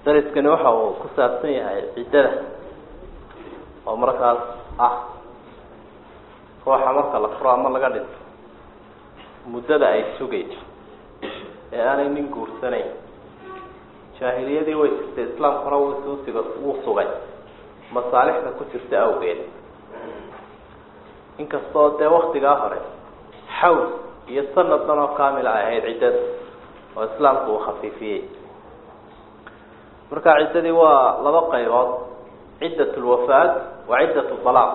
dariskani waxa uu ku saabsan yahay ciddada oo markaas ah ruuxa marka la furo ama laga dhinto muddada ay sugayso ee aanay nin guursanayn jaahiliyadii way jirtay islaamkuna wusuusiga wuu sugay masaalixda ku jirta awgeed inkastoo dee waktigaa hore xawl iyo sanaddan oo kaamil ay ahayd ciddada oo islaamku uu khafiifiyey marka ciddadii waa laba qaybood ciddat lwafaad wa ciddat dalaaq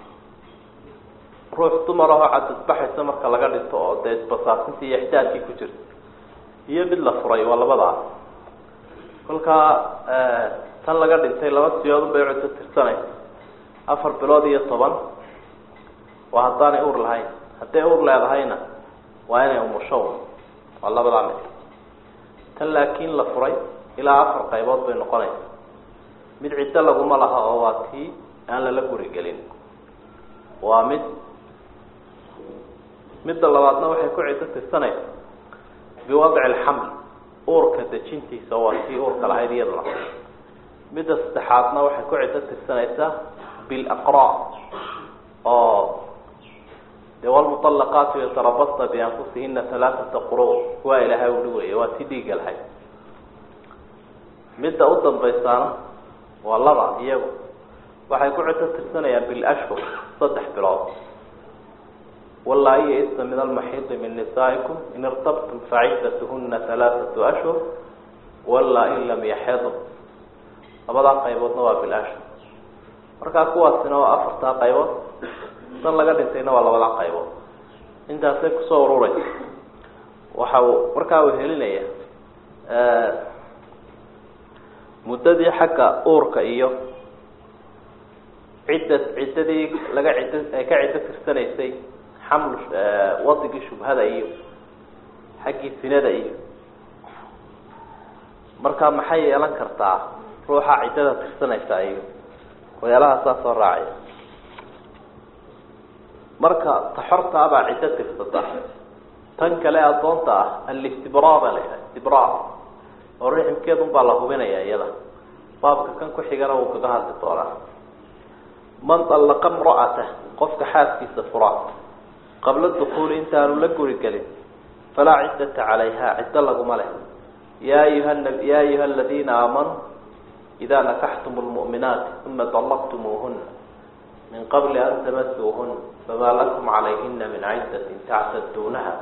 ruux dumar ahoo cadadbaxaysa marka laga dhinto oo dee isbasaasintii iyo ixdaadkii ku jirta iyo mid la furay waa labadaas kolkaa tan laga dhintay laba siyoodun bay cuddo tirsanaysa afar bilood iyo toban waa haddaanay uur lahayn hadday uur leedahayna waa inay umusho waa labadaa mid tan laakiin la furay ilaa afar qaybood bay noqonaysa mid ciddo laguma laha oo waa tii aan lala guri gelin waa mid midda labaadna waxay ku ciddo tirsanaysa biwadci alxaml uurka dejintiisa waa tii uurka lahayd iyaduna midda saddexaadna waxay ku ciddo tirsanaysaa bilaqraa oo dee walmuطalaqaatu yatarabasna bianfusihina halaaثata quru waa ilahay uli weeye waa tii dhiiga lahayd midda u dambaysaana waa laba iyagu waxay ku ciddo tirsanayaan bilashhur saddex bilood walaa iyo isna min almaxiidi min nisaa'ikum in irtabtum faciddatuhuna halaaثatu ashhur walaa in lam yaxid labadaa qayboodna waa bilashhur markaa kuwaasina waa afartaa qaybood dan laga dhintayna waa labadaa qaybood intaasay kusoo ururaysa waxa uu markaa uu helinaya muddadii xagga uurka iyo cidda ciddadii laga ciddo ay ka ciddo tirsanaysay xamlu wadigii shubhada iyo xaggii sinada iyo marka maxay yeelan kartaa ruuxa ciddada tirsanaysa iyo waxyaalaha soo raacaya marka taxorta abaa ciddo tirsata tan kale addoonta ah alistibraa baa la yidhaha istibraa oo riximkeedun baa la hubinaya iyada baabka kan ku xigana wuu kaga hadli doonaa man dallaqa imra'ata qofka xaaskiisa fura qabla dukuuli intaanu la guri gelin falaa ciddata calayha ciddo laguma leh ya ayuha ya ayuha aladiina aamanuu idaa nakaxtum lmu'minaati uma dallaqtumuuhuna min qabli an tamasuuhuna famaa lakum calayhina min ciddatin tactaduunaha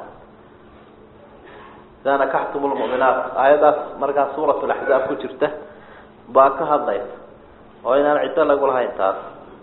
idaa nakaxtum lmu'minaat aayadaas markaa suurat laxzaab ku jirta baa ka hadlaysa oo inaan ciddo lagu lahayn taas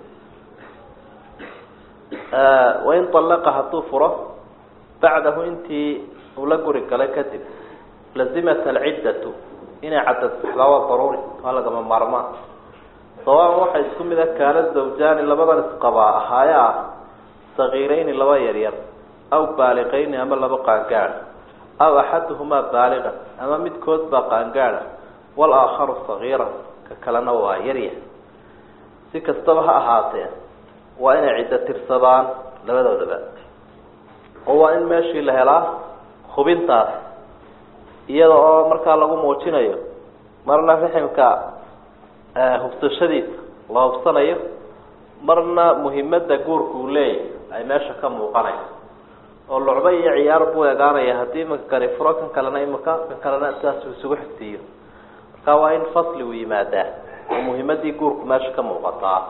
wain allaqa hadduu furo bacdahu intii uu la guri galay kadib lazimat alciddatu inay cadadbaxdaa waa daruuri waa lagama maarmaan sawaaban waxaa isku mid a kaana zawjaani labadan isqabaa ahaaye ah sagiirayni laba yaryar aw baaliqayni ama laba qaangaad aw axaduhumaa baaliqan ama midkood baa qaangaada walaakharu sagiiran ka kalena waa yarya si kastaba ha ahaatee waa inay ciddo tirsadaan labadoodaba oo waa in meeshii la helaa hubintaas iyada oo markaa lagu muujinayo marna riximka hubsashadiisa la hubsanayo marna muhimadda guurka uu leeyahay ay meesha ka muuqanayso oo lucbo iyo ciyaar buu egaanaya haddii imika kani furo kan kalena imika kan kalena sidaas uu isugu xigsiiyo marka waa in fasli uu yimaadaa oo muhimadii guurku meesha ka muuqataa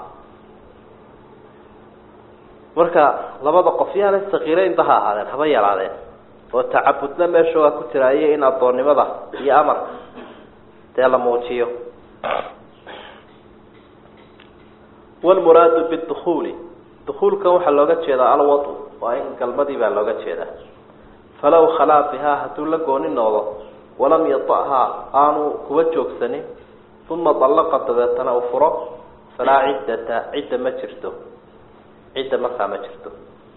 marka labada qof yaanay sakiiraynba ha ahaadeen haba yaraadeen oo tacabudna meesha waa ku jira iyo in addoonnimada iyo amarka dee la muujiyo walmuraadu bidukuuli dukuulkan waxaa looga jeedaa alwadu waa in galmadii baa looga jeedaa falaw khalaa bihaa hadduu la gooni noqdo walam yata'haa aanu kuba joogsanin uma dallaqa dabeetana uu furo falaa ciddata cidda ma jirto cidda markaa ma jirto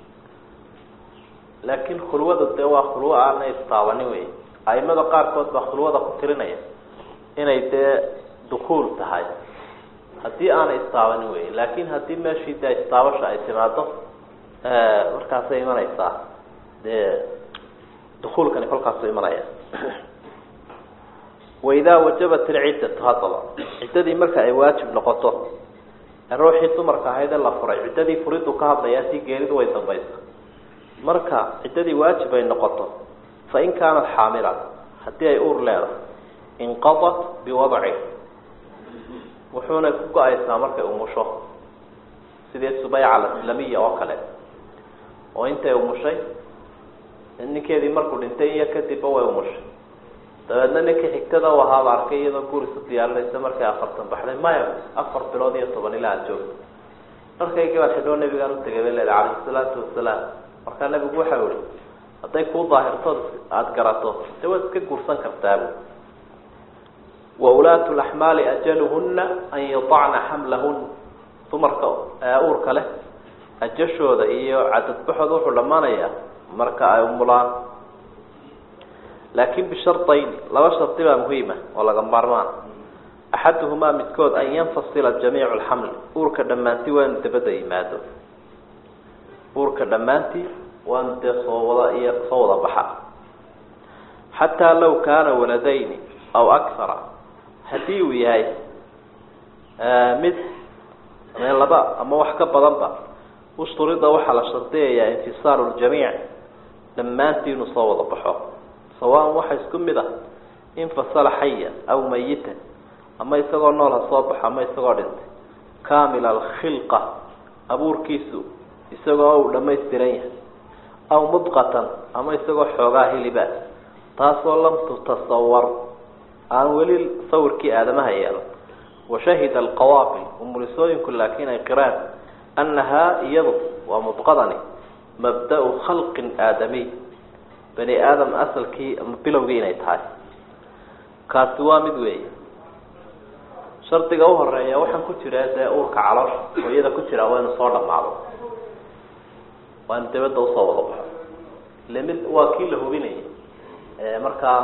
laakiin khulwada dee waa khulwo aanay istaabanin wey aimada qaarkood baa khulwada ku tirinaya inay dee dukuul tahay haddii aanay istaabanin wey laakin haddii meeshii dee istaabasha ay timaado markaasay imanaysaa dee dukuulkani kolkaasu imanaya waidaa wajabat ilciddatu haddaba ciddadii marka ay waajib noqoto ee ruuxii dumarka ahayd ee la furay ciddadii furidu ka hadlayaa si geeridu way dambaysa marka ciddadii waajib ay noqoto fain kaanat xaamilan haddii ay uur leedahay inqadat biwadci wuxuuna ku go-aysaa markay umusho sidii subayca alaslamiya oo kale oo intay umushay ninkeedii markuu dhintay iyo kadibba way umushay dabeedna ninkii xigtada u ahaaba arkay iyadoo guurisu diyaarinaysa markay afartan baxday maya afar bilood iyo toban ilaa aad joogto markaygii baa xidhoo nabigaan utegay bay leedahay calayhi salaatu wasalaam markaa nabigu waxau ihi hadday kuu daahirtood aada garato dee waad iska guursan kartaabu wa ulaatu laxmaali ajaluhuna an yadacna xamlahun dumarka uurka leh ajashooda iyo cadadbaxooda wuxuu dhammaanayaa marka ay umulaan laakin bishardayn laba shardi baa muhiima oo laga maarmaan axaduhumaa midkood an yanfasila jamiicu lxamli uurka dhammaantii waa inu dabadda yimaado uurka dhammaantii waa inu dee soo wada iyo soo wada baxa xataa law kaana waladayni aw akara haddii uu yahay mid laba ama wax ka badanba usturida waxaa la shardiyayaa infisaalu ljamiic dhammaantii inuu soo wada baxo sawaan waxa isku mid ah infasala xaya aw mayitan ama isagoo nool ha soo baxo ama isagoo dhintay kaamil alkhilqa abuurkiisu isagoo uu dhamaystiran yahay aw mudqatan ama isagoo xoogaa hiliba taasoo lam tutasawar aan weli sawirkii aadamaha yeelan washahida alqawaabil umulisooyinku laakiin ay qiraan annahaa iyadu waa mudqadani mabda-u khalqin aadamiy bani aadam asalkii ama bilowgii inay tahay kaasi waa mid weeye shardiga uhoreeya waxaan ku jira dee uurka caloosha hooyada ku jira waa inu soo dhamaado waa inu dabadda usoo wada baxo ile mid waa kii la hubinayay markaa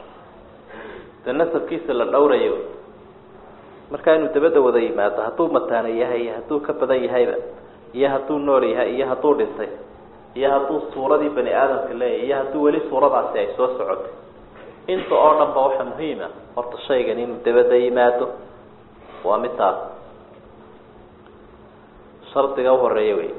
dee nasabkiisa la dhowrayo markaa inuu dabadda wada yimaado hadduu mataana yahay iyo hadduu ka badan yahayba iyo hadduu nool yahay iyo hadduu dhintay iyo hadduu suuradii bani aadamka leeyahy iyo hadduu weli suuradaasi ay soo socotay inta oo dhan ba waxaa muhiima horta shaygan inuu dabadda yimaado waa midtaas shardiga uhoreeya wey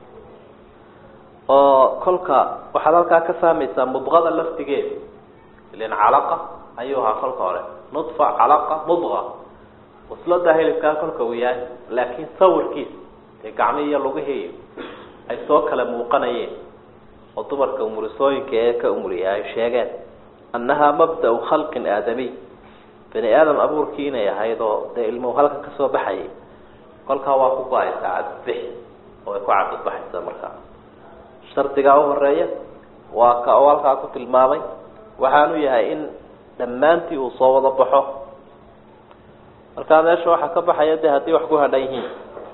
oo kolka waxaad halkaa ka fahmaysaa mudqada laftigeeda ilan calaqa ayuu ahaa kolka hore nudfa calaqa mudqa wasladaa hilibkaa kolka uu yahay laakiin sawirkiisa dee gacmihii iyo lugihii ay soo kala muuqanayeen oo dumarka umurisooyinka ee ka umuriya ay sheegeen annahaa mabda-u khalqin aadamiy bani aadam abuurkii inay ahayd oo dee ilmuhu halkan kasoo baxayay kolkaa waa ku go-aysaa cadadbix oo ay ku cadadbaxaysa markaa shardigaa uhoreeya waa ka oo halkaa ku tilmaamay waxaanu yahay in dhammaantii uu soo wada baxo markaa meesha waxaa ka baxaya de haddii wax ku hadhan yihiin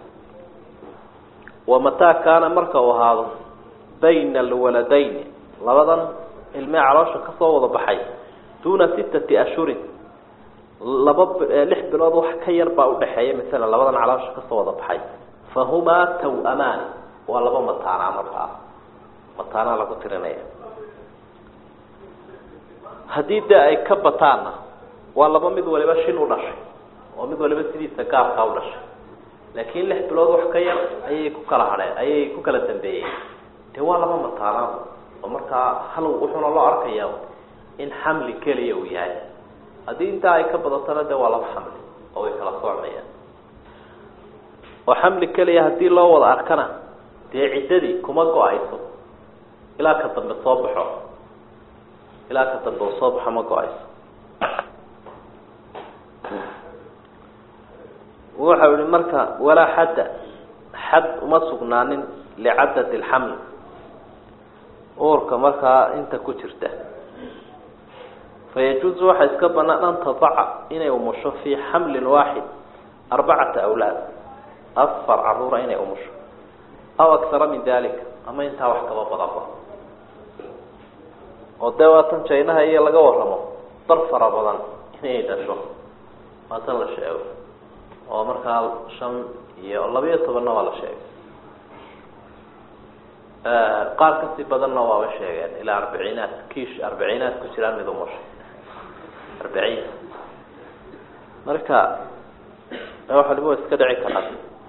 wamataa kaana marka uu ahaado bayna alwaladayni labadan ilmee caloosha kasoo wada baxay duuna sittati ashhurin laba lix bilood wax ka yar baa udhaxeeya masalan labadan caloosha kasoo wada baxay fahumaa taw-amaani waa laba mataanaa markaa mataanaa lagu tirinaya haddii dee ay ka bataanna waa laba mid waliba shin u dhashay oo mid waliba sidiisa gaarkaa u dhashay laakiin lix bilood wax ka yar ayay ku kala hadheen ayay ku kala dambeeyeen dee waa laba mataanaa oo markaa hal wuxuuna loo arkaya in xamli keliya uu yahay haddii intaa ay ka badatana de waa laba xamli oo way kala soocmayaan oo xamli keliya haddii loo wada arkana dee ciddadii kuma go-ayso ilaa ka dambe soo baxo ilaa ka dambe uu soo baxo ma go-ayso wuxau yihi marka walaa xadda xad uma sugnaanin licadad alxamli uurka markaa inta ku jirta fayajuuzu waxaa iska banaan an tadaca inay umusho fii xamlin waaxid arbacata awlaad afar caruura inay umusho aw aksara min dalika ama intaa wax kaba badanba oo dee waatan jaynaha iyo laga waramo dar fara badan inay dhasho waatan la sheego oo markaa shan iyo labiyo tobanna waa la sheegay qaar kasii badanna waaba sheegeen ilaa arbiciinaad kiish arbiciinaad ku jiraan mid umushay arbiciin marka wax waliba wa iska dhici karaa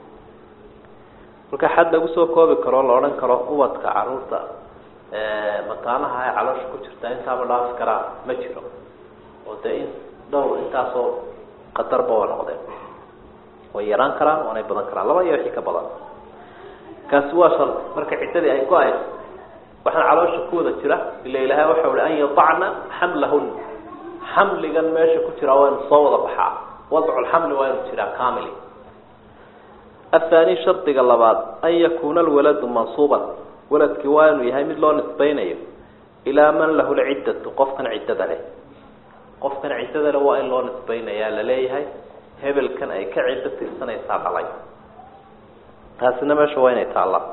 marka xad lagu soo koobi karo la odhan karo ubadka caruurta mataanaha ee caloosha ku jirta intaaba dhaafi karaa ma jiro oo dee in dhowr intaasoo qadarba waa noqdeen way yaraan karaan waanay badan karaan laba iyo wixii ka badan kaasi waa shar marka ciddadii ay go-ayso waxaan caloosha ku wada jira ila ilahay waxa uhi an yadacna xamlahun xamligan meesha ku jira waa inu soo wada baxaa wadculxamli waa inu jiraa kamili athani shardiga labaad an yakuuna alwaladu mansuuban waladkii waa inuu yahay mid loo nisbaynayo ilaa man lahu lciddatu qofkan ciddada leh qofkan ciddada leh waa in loo nisbaynayaa laleeyahay hebelkan ay ka ciddo tirsanaysaa dhalay taasina meesha waa inay taallaa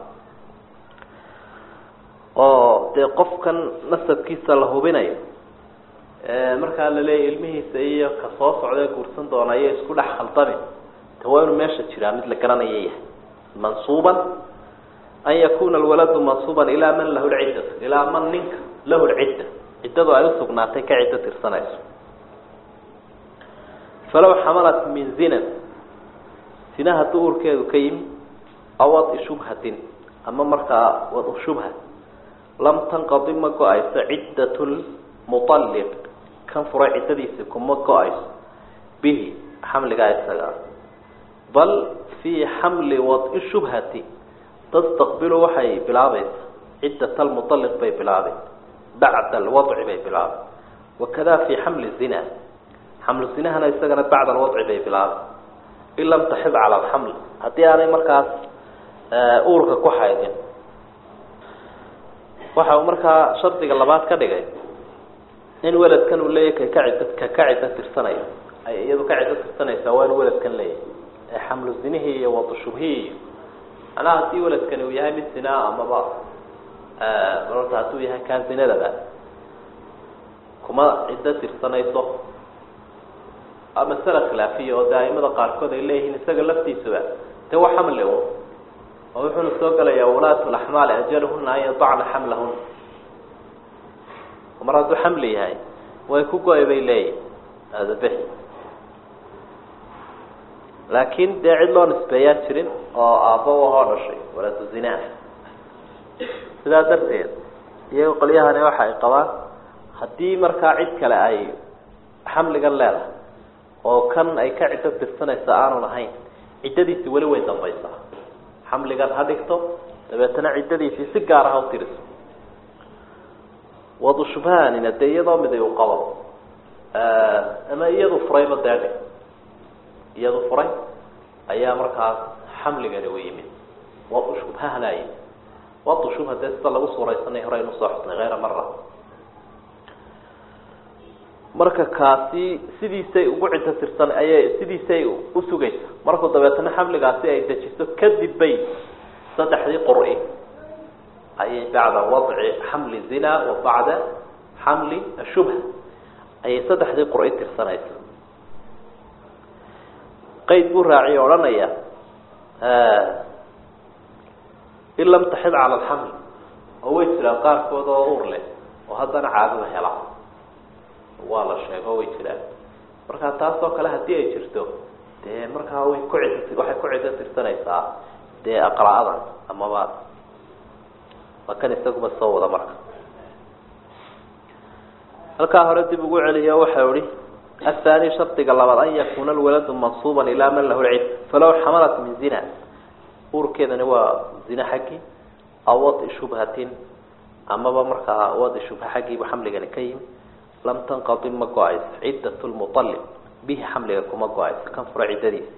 oo dee qofkan nasabkiisa la hubinayo markaa laleeyahy ilmihiisa iyo ka soo socdae guursan doona iyo isku dhex khaldamin de waa inuu meesha jiraa mid la garanaya yahay mansuuban an yakuna alwaladu mansuuban ilaa man lahu lciddatu ilaa man ninka lahu lcidda ciddadu ay usugnaatay ka ciddo tirsanayso falaw xamalat min zinan zina hadduu uurkeedu ka yimi aw wadi shubhatin ama markaa wadu shubha lam tanqadi ma go-ayso ciddat lmualliq kan furay ciddadiisi kuma go-ayso bihi xamligaa isaga bal fii xamli wadi shubhati tastaqbilu waxay bilaabaysa ciddat almualliq bay bilaabay bacda alwadci bay bilaabay wakada fii xamli zina xamlu zinahana isagana bacda alwadci bay bilaabay in lam taxid cala alxaml haddii aanay markaas uurka ku xaydin waxa uu markaa shardiga labaad ka dhigay in weladkan uu leeyahy kaka ciddo ka ka ciddo tirsanayo ay iyadu ka ciddo tirsanaysaa waa inu weladkan leeyahay ee xamlu zinihii iyo wadu shubhihii iyo macnaha haddii weladkani uu yahay mid zinaa amaba marorta hadduu yahay kaa zinadaba kuma ciddo tirsanayso masale khilaafiya oo dee aimada qaarkood ay leeyihiin isaga laftiisuba dee waa xamli un oo wuxuuna soo gelayaa wulaatu laxmaali ajaluhuna an yadacna xamlahuna mar hadduu xamli yahay way ku go-ay bay leeyihin adabixi laakiin dee cid loo nisbeeyaa jirin oo aabba ahoo dhashay walaatu zinaa sidaa darteed iyaga qolyahani waxa ay qabaan haddii markaa cid kale ay xamligan leedahay oo kan ay ka ciddo tirsanaysa aanu lahayn ciddadiisi weli way dambaysaa xamligan ha dhigto dabeetana ciddadiisii si gaar ah u tiriso wadu shubhaanina dee iyadoo miday u qabo ama iyadu furayba deedhe iyadu furay ayaa markaas xamligani u yimid wadu shubhahana yimid wadu shubha dee sida lagu suuraysanay hore aynu soo xusnay hayra mara marka kaasi sidiisay ugu ciddo tirsan ayay sidiisay usugaysa markuu dabeetana xamligaasi ay dejiso kadib bay saddexdii qur-i ayay bacda wadci xamli zina wa bacda xamli ashubha ayay saddexdii qur-i tirsanaysa qeyd buu raaciy odhanaya in lam taxid cala alxamli oo way jiraan qaarkood oo uur leh oo haddana caadada hela waa la sheego way jiraan marka taasoo kale haddii ay jirto dee markaa way ku cid waxay ku ciddo tirsanaysaa dee aqra-adan amaba waa kan isaguba soo wada marka halkaa hore dib ugu celiyo waxau ihi athani shardiga labaad an yakuna alwaladu mansuuban ilaa man lahu lcid falaw xamalat min zina uurkeedani waa zina xaggii aw wadi shubhatin amaba markaa wadi shubha xaggiibu xamligani ka yimi lam tanqadi ma go-ayso ciddat lmualib bihi xamliga kuma go-ayso kan fura ciddadiisa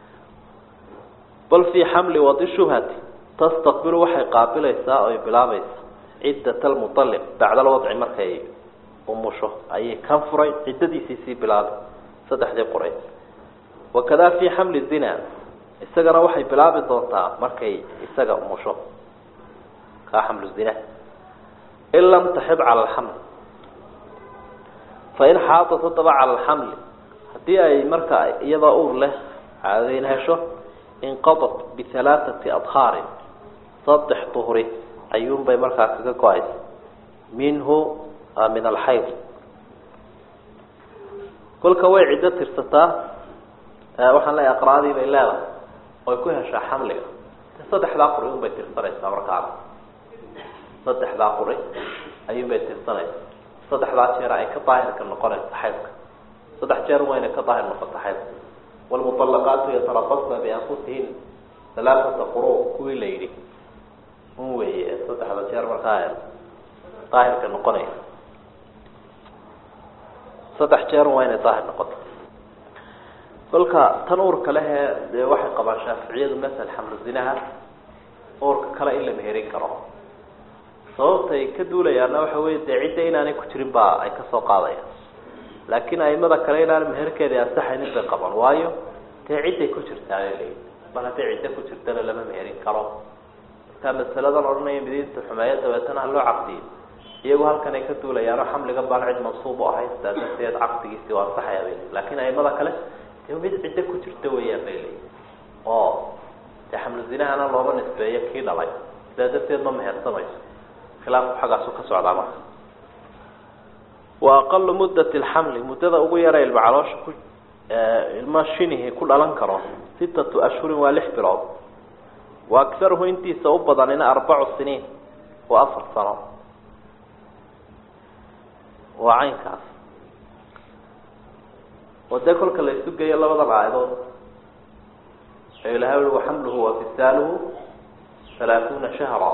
bal fii xamli wadi shubhati tastaqbilu waxay qaabilaysaa oy bilaabaysaa ciddat almualib bacda alwadci markay umusho ayay kan furay ciddadiisii sii bilaabay saddexdii quray wakada fii xamli zina isagana waxay bilaabi doontaa markay isaga umusho kaa xamlu zina in lam taxid cala alxaml fain xaadat haddaba cala alxamli haddii ay marka iyadoo uur leh caadayn hesho inqadat bihalaathati adhaarin saddex duhri ayuunbay markaa kaga go-aysa minhu min alxayd kolka way ciddo tirsataa waxaan leeyahay aqraadii bay leedahay oy ku heshaa xamliga saddexdaa quri un bay tirsanaysaa markaana saddexdaa quri ayuun bay tirsanaysaa saddexdaa jeer ay ka daahirka noqonaysa xaydka saddex jeer wayna ka daahir noqota xaydka wlmuطalaqaatu yatarabasna bianfusihin alaaata quru kuwii la yidhi un weeye saddexda jeer markaa daahirka noqonaya saddex jeer waa inay daahir noqoto kolka tan uurka lehee dee waxay qabaan shaaficiyadu masal xamlu zinaha uurka kale in la meherin karo sababtay ka duulayaana waxa wey dee cidda inaanay ku jirin baa ay kasoo qaadayaan laakiin aimada kale inaan meherkeeda ansaxaynin bay qabaan waayo dee cidday ku jirtaa laleeyi mar hadday ciddo ku jirtana lama meherin karo markaa masaladan odhanaya midiinta xumeeyo dabeetana ha loo caqdiyo iyagu halkan ay ka duulayaano xamligan baan cid mansuub u ahayn sidaa darteed caqdigiisi waa ansaxaya bay leyi laakiin aimada kale dee mid ciddo ku jirta weeyaan bay leeyi oo dee xamlu zinahana looma nisbeeyo kii dhalay sidaa darteed ma mehersamayso khilaafku xaggaasu ka socdaa marka wa aqalu muddati lxamli muddada ugu yara ilma caloosha ku ilma shinihi ku dhalan karo sittatu ashhurin waa lix bilood wa akharuhu intiisa u badanina arbacu siniin waa afar sano waa caynkaas oo dee kolka la isu geeyo labadan aayadood ee ilahay ui waxamluhu wafisaaluhu halaaثuuna shahra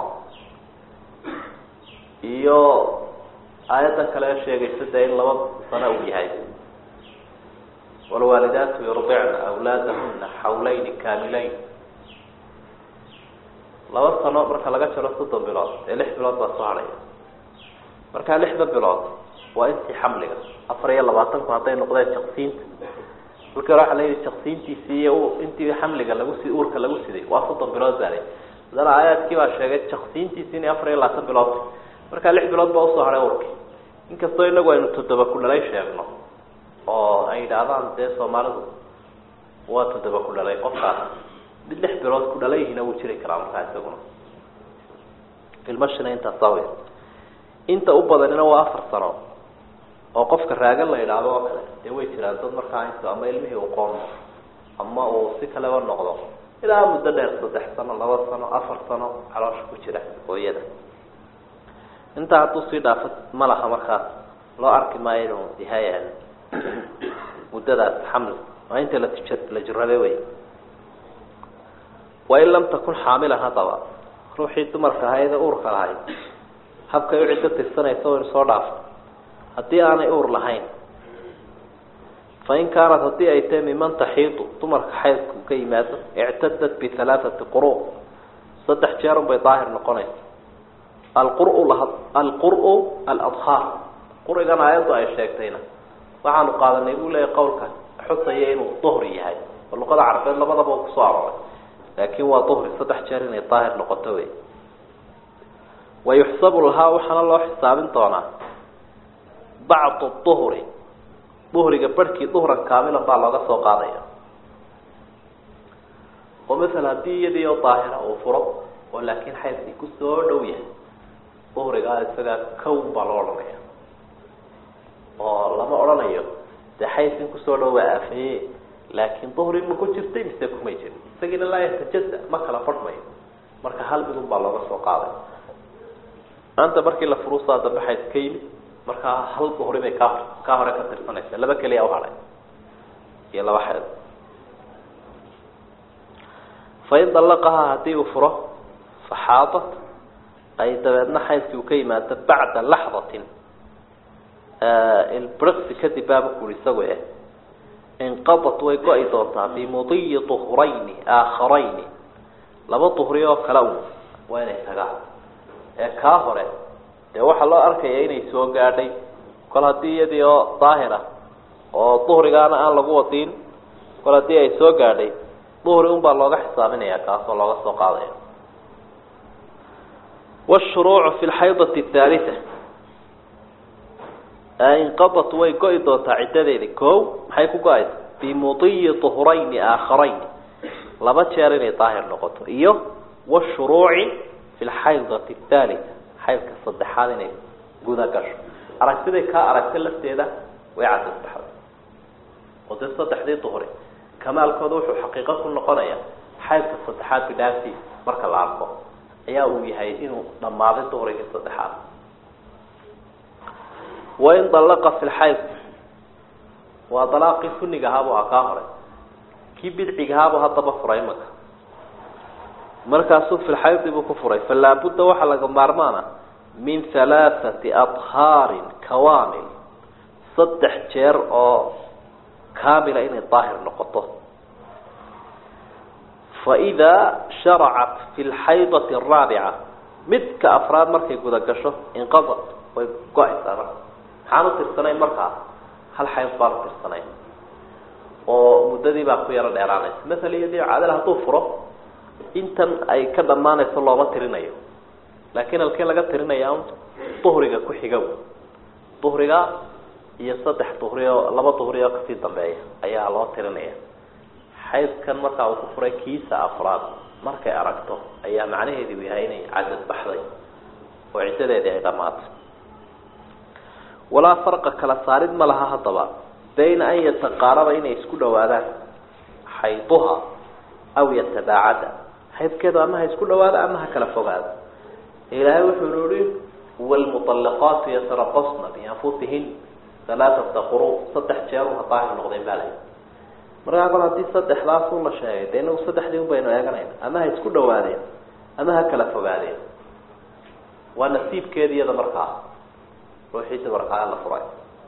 iyo aayaddan kale sheegaysa dee in laba sano uu yahay wlwaalidaatu yurdicna awlaadahuna xawlayni kaamileyn laba sano marka laga jaro soddon bilood ee lix bilood baa soo hadhaya markaa lixda bilood waa intii xamliga afar iyo labaatanku hadday noqdeen jaqsiinta halkii hore waxa la yidhi jaqsiintiisii iyo intii xamliga lagu si uurka lagu siday waa soddon bilood baa lay haddana aayaadkii baa sheegay jaqsiintiisi in afar iyo labaatan bilood markaa lix bilood baa usoo hadhay urkii inkastoo inagu aynu toddoba ku dhalay sheegno oo ay yidhaahdaan dee soomaalidu waa toddoba ku dhalay qofkaas mid lix bilood ku dhalayhina wuu jiri karaa markaa isaguna ilmashina intaasaa wey inta u badanina waa afar sano oo qofka raagan la yidhaahdo oo kale dee way jiraan dad markaa intu ama ilmihii uu qoonmo ama uu si kaleba noqdo ilaa muddo dheer saddex sano laba sano afar sano caloosha ku jira hooyada intaa hadduu sii dhaafo ma laha markaas loo arki maayo inuu yahay muddadaas xamli waa inta latij la jirabe wey wain lam takun xaamilan haddaba ruuxii dumarka ahayd ee uurka lahayd habkay u ciddo tirsanaysa waynu soo dhaafo haddii aanay uur lahayn fain kaanat haddii ay tahay miman taxiidu dumarka xaydku ka yimaado ictadat bihalaathati quru saddex jeerun bay daahir noqonaysa alquru alquru aladhaar qurigan aayaddu ay sheegtayna waxaanu qaadanay buu leeyahy qawlka xusaya inuu duhri yahay oo luqada carabeed labadaba u kusoo arooray laakin waa duhri saddex jeer inay daahir noqoto wey wayuxsabu lahaa waxaana loo xisaabin doonaa bacdu duhri duhriga barhkii duhran kaamilan baa looga soo qaadaya oo masala haddii iyadii oo daahira uu furo oo laakiin xaydkii kusoo dhow yahay duhrigaa isagaa kown baa loo odhanaya oo lama odhanayo dee xaydkin kusoo dhow baa aafeeye laakiin duhri ma ku jirtay mise kumay jirin isagiina laa yatajada ma kala fadhmayo marka hal midun baa looga soo qaaday maanta markii la furuusaa dambe xayd ka yimid markaa hal duhri bay kaa kaa hore ka tirsanaysa laba keliya uhadhay iyo laba xeed fain dallaqahaa haddii uu furo faxaadat ay dabeedna xaydkii uu ka yimaado bacda laxdatin ilbriqsi kadib baaba kuri isago eh inqadat way go-i doontaa bimudiyi duhrayni aaakharayni laba duhri oo kale un waa inay tagaan ee kaa hore dee waxaa loo arkaya inay soo gaadhay kol haddii iyadii oo daahir ah oo duhrigaana aan lagu wadiin kol haddii ay soo gaadhay duhri un baa looga xisaabinaya kaasoo looga soo qaadaya wshuruucu fi lxaydati athaalitha inqadat way go-i doontaa ciddadeedi ko maxay ku go-aysa bimudiyi duhrayni aaakharayni laba jeer inay daahir noqoto iyo washuruuci fi lxaydati athaalitha xaydka saddexaad inay guda gasho aragtiday kaa aragta lafteeda way cadasbaxday oo dee saddexdii duhri kamaalkooda wuxuu xaqiiqo ku noqonaya xaydka saddexaad bidhaaftiis marka la arko ayaa uu yahay inuu dhammaaday duhrigii saddexaad wain dallaqa fi lxayd waa dalaaqii suniga ahaabuu a kaa horay kii bidciga ahaabuu haddaba furay imaka markaasuu fi lxaydi buu ku furay falaabudda waxaa laga maarmaana min halaathati adhaarin kawaamil saddex jeer oo kaamila inay daahir noqoto faidaa sharacat fi lxaydati araabica midka afraad markay guda gasho inqadat way go-aysaa marka maxaan u tirsanayn markaa hal xayd baan u tirsanayn oo muddadii baa ku yaro dheeraanaysa maala iyo dii caadal hadduu furo intan ay ka dhammaanayso looma tirinayo laakiin halkii laga tirinaya un duhriga ku xigow duhriga iyo saddex duhri oo laba duhri oo kasii dambeeya ayaa loo tirinaya xaydkan markaa uu ku furay kiisa afraad markay aragto ayaa macnaheedu yahay inay cadad baxday oo ciddadeedii ay dhammaatay walaa farqa kala saarid ma laha haddaba bayna an yataqaaraba inay isku dhawaadaan xayduha aw yatabaacada xaydkeedu ama ha isku dhawaada ama ha kala fogaada ilaahay wuxuu ihi wlmuطalaqaatu yatarabasna bianfusihin alaaata quru saddex jeer ha daahir noqdeen baa layi markaa kol haddii saddexdaasuu la sheegay dee inagu saddexdii un baynu eeganayna ama ha isku dhawaadeen ama ha kala fogaadeen waa nasiibkeedi iyada markaa ruuxiisa markaa la furay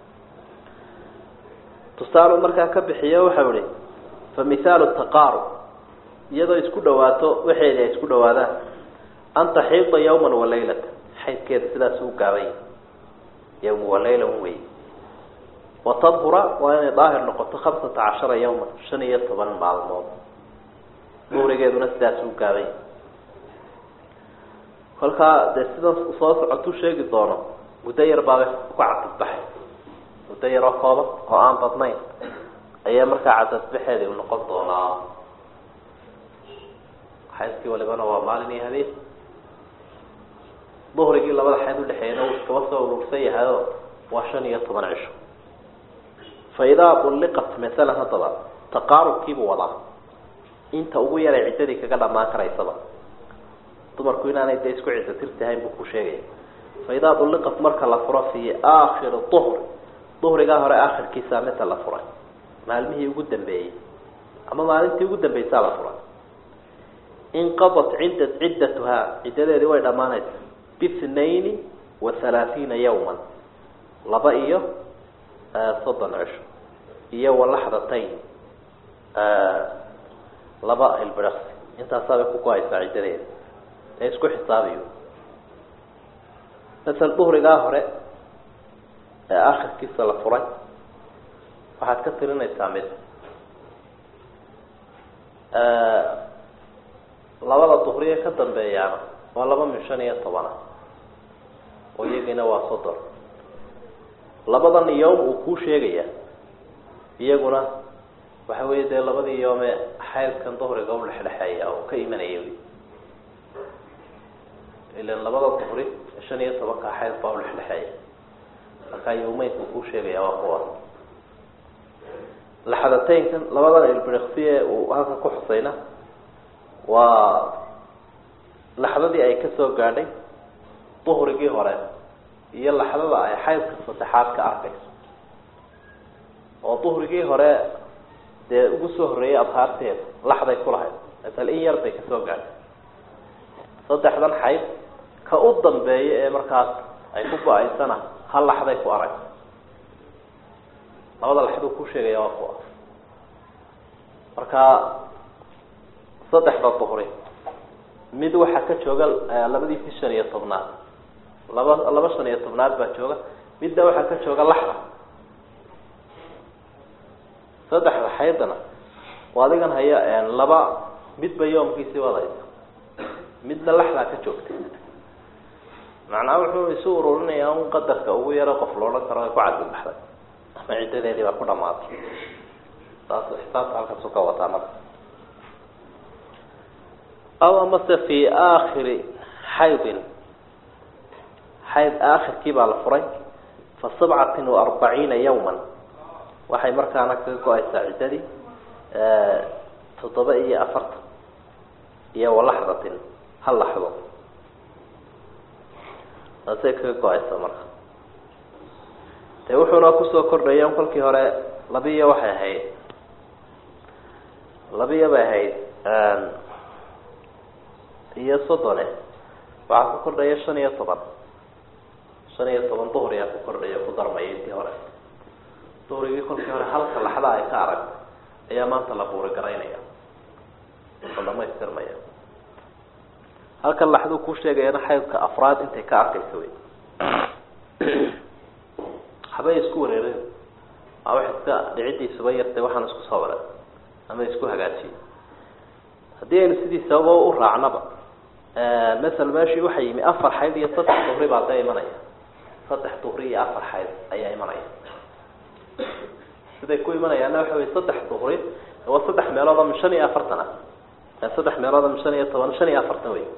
tusaalu markaa ka bixiyo waxau ihi fa mihaalu taqaarub iyadoo isku dhawaato waxeedi ay isku dhawaadaan an taxiida yawman wa laylata xaydkeeda sidaas u gaabay yawma wa layla wey watadhura waa inay daahir noqoto khamsata cashara yawman shan iyo toban maalmood duhrigeeduna sidaas u gaabay kolkaa dee sidan soo socotuu sheegi doono muddo yar baabay ku cadadbaxay muddo yar oo kooban oo aan badnayn ayaa markaa cadadbaxeedi u noqon doonaa xaydkii walibana waa maalin iyo habeen duhrigii labada xayd udhexeeyana uu iskaba soo urursan yahayo waa shan iyo toban cisho fa idaa ulliqat masalan haddaba taqaarubkiibuu wadaa inta ugu yaray ciddadii kaga dhamaan karaysaba dumarku inaanay dee isku ciddo tirtahayn buu ku sheegaya fa idaa ulliqat marka la furo fii aakhiri duhri duhrigaa hore aakhirkiisa mita la furay maalmihii ugu dambeeyey ama maalintii ugu dambeysaa la furay inqadat cidda ciddatuhaa ciddadeedii way dhammaanaysa bithnaini wa halaathiina yawman laba iyo soddon cisho iyo walaxdatayn laba ilbiraqsi intaasaabay ku go-aysaa ciddadeeda ee isku xisaabiyo masal duhrigaa hore ee akhirkiisa la furay waxaad ka tirinaysaa mid labada duhriye ka dambeeyaana waa laba min shan iyo tobana oo iyagiina waa soddon labadan yowm uu kuu sheegaya iyaguna waxa weeye dee labadii yoome xaydkan duhriga u dhexdhexeeya oo ka imanaya wy ilan labada duhri shan iyo tobanka xayd baa u dhexdhexeeya markaa yawmeynku kuu sheegaya waa kuwa laxadateynkan labadan ilbiriksiye uu halkan ku xusayna waa laxdadii ay kasoo gaadhay duhrigii hore iyo laxdada ay xaydka saddexaad ka arkayso oo duhrigii hore dee ugu soo horreeyay adhaarteeda laxday ku lahayd masal in yar bay kasoo gaadhay saddexdan xayd ka u dambeeya ee markaas ay ku go-aysana hal laxday ku arag labada laxduu ku sheegaya waa kuwa marka saddexda duhri mid waxaa ka jooga labadiisii shan iyo tobnaad laba laba shan iyo tobnaad baa jooga midna waxaa ka jooga laxda saddexda xaydana waa adigan haya laba midba yoomkiisii wadaysa midna laxdaa ka joogtay macnaa wuxuu isu ururinayaa un qadarka ugu yaro qof la odhan karo ay ku cadilbaxday ama ciddadeedii baa ku dhamaatay saas xisaabta halkaasu ka wataa marka aw amase fi aakhiri xaydin xayd aakhirkii baa la furay fa sabcatin wa arbaciina yawman waxay markaana kaga go-aysaa ciddadii toddoba iyo afartan iyo walaxdatin hal laxdo taasay kaga go-aysa marka dee wuxuuna kusoo kordhaya kolkii hore labiyo waxay ahayd labiyo bay ahayd iyo soddone waxaa ku kordhaya shan iyo toban shan iyo toban duhriyaa ku kordhaya ku darmaya intii hore duhrigii kolkii hore halka laxda ay ka arag ayaa maanta la buuri garaynaya oo dhamaystirmaya halkan laxduu ku sheegayana xaydka afraad intay ka arkaysa wey habay isku wareereen aa wax iska dhicidiisuba yartay waxaan isku soo waray ama isku hagaajiyey haddii aynu sidii sababa u raacnaba masel meeshii waxaa yimi afar xayd iyo saddex duhri baa dee imanaya saddex duhri iyo afar xayd ayaa imanaya siday ku imanayaana waxa wey saddex duhri waa saddex meelood oo min shan iyo afartan ah saddex meelood oo min shan iyo toban shan iyo afartan wey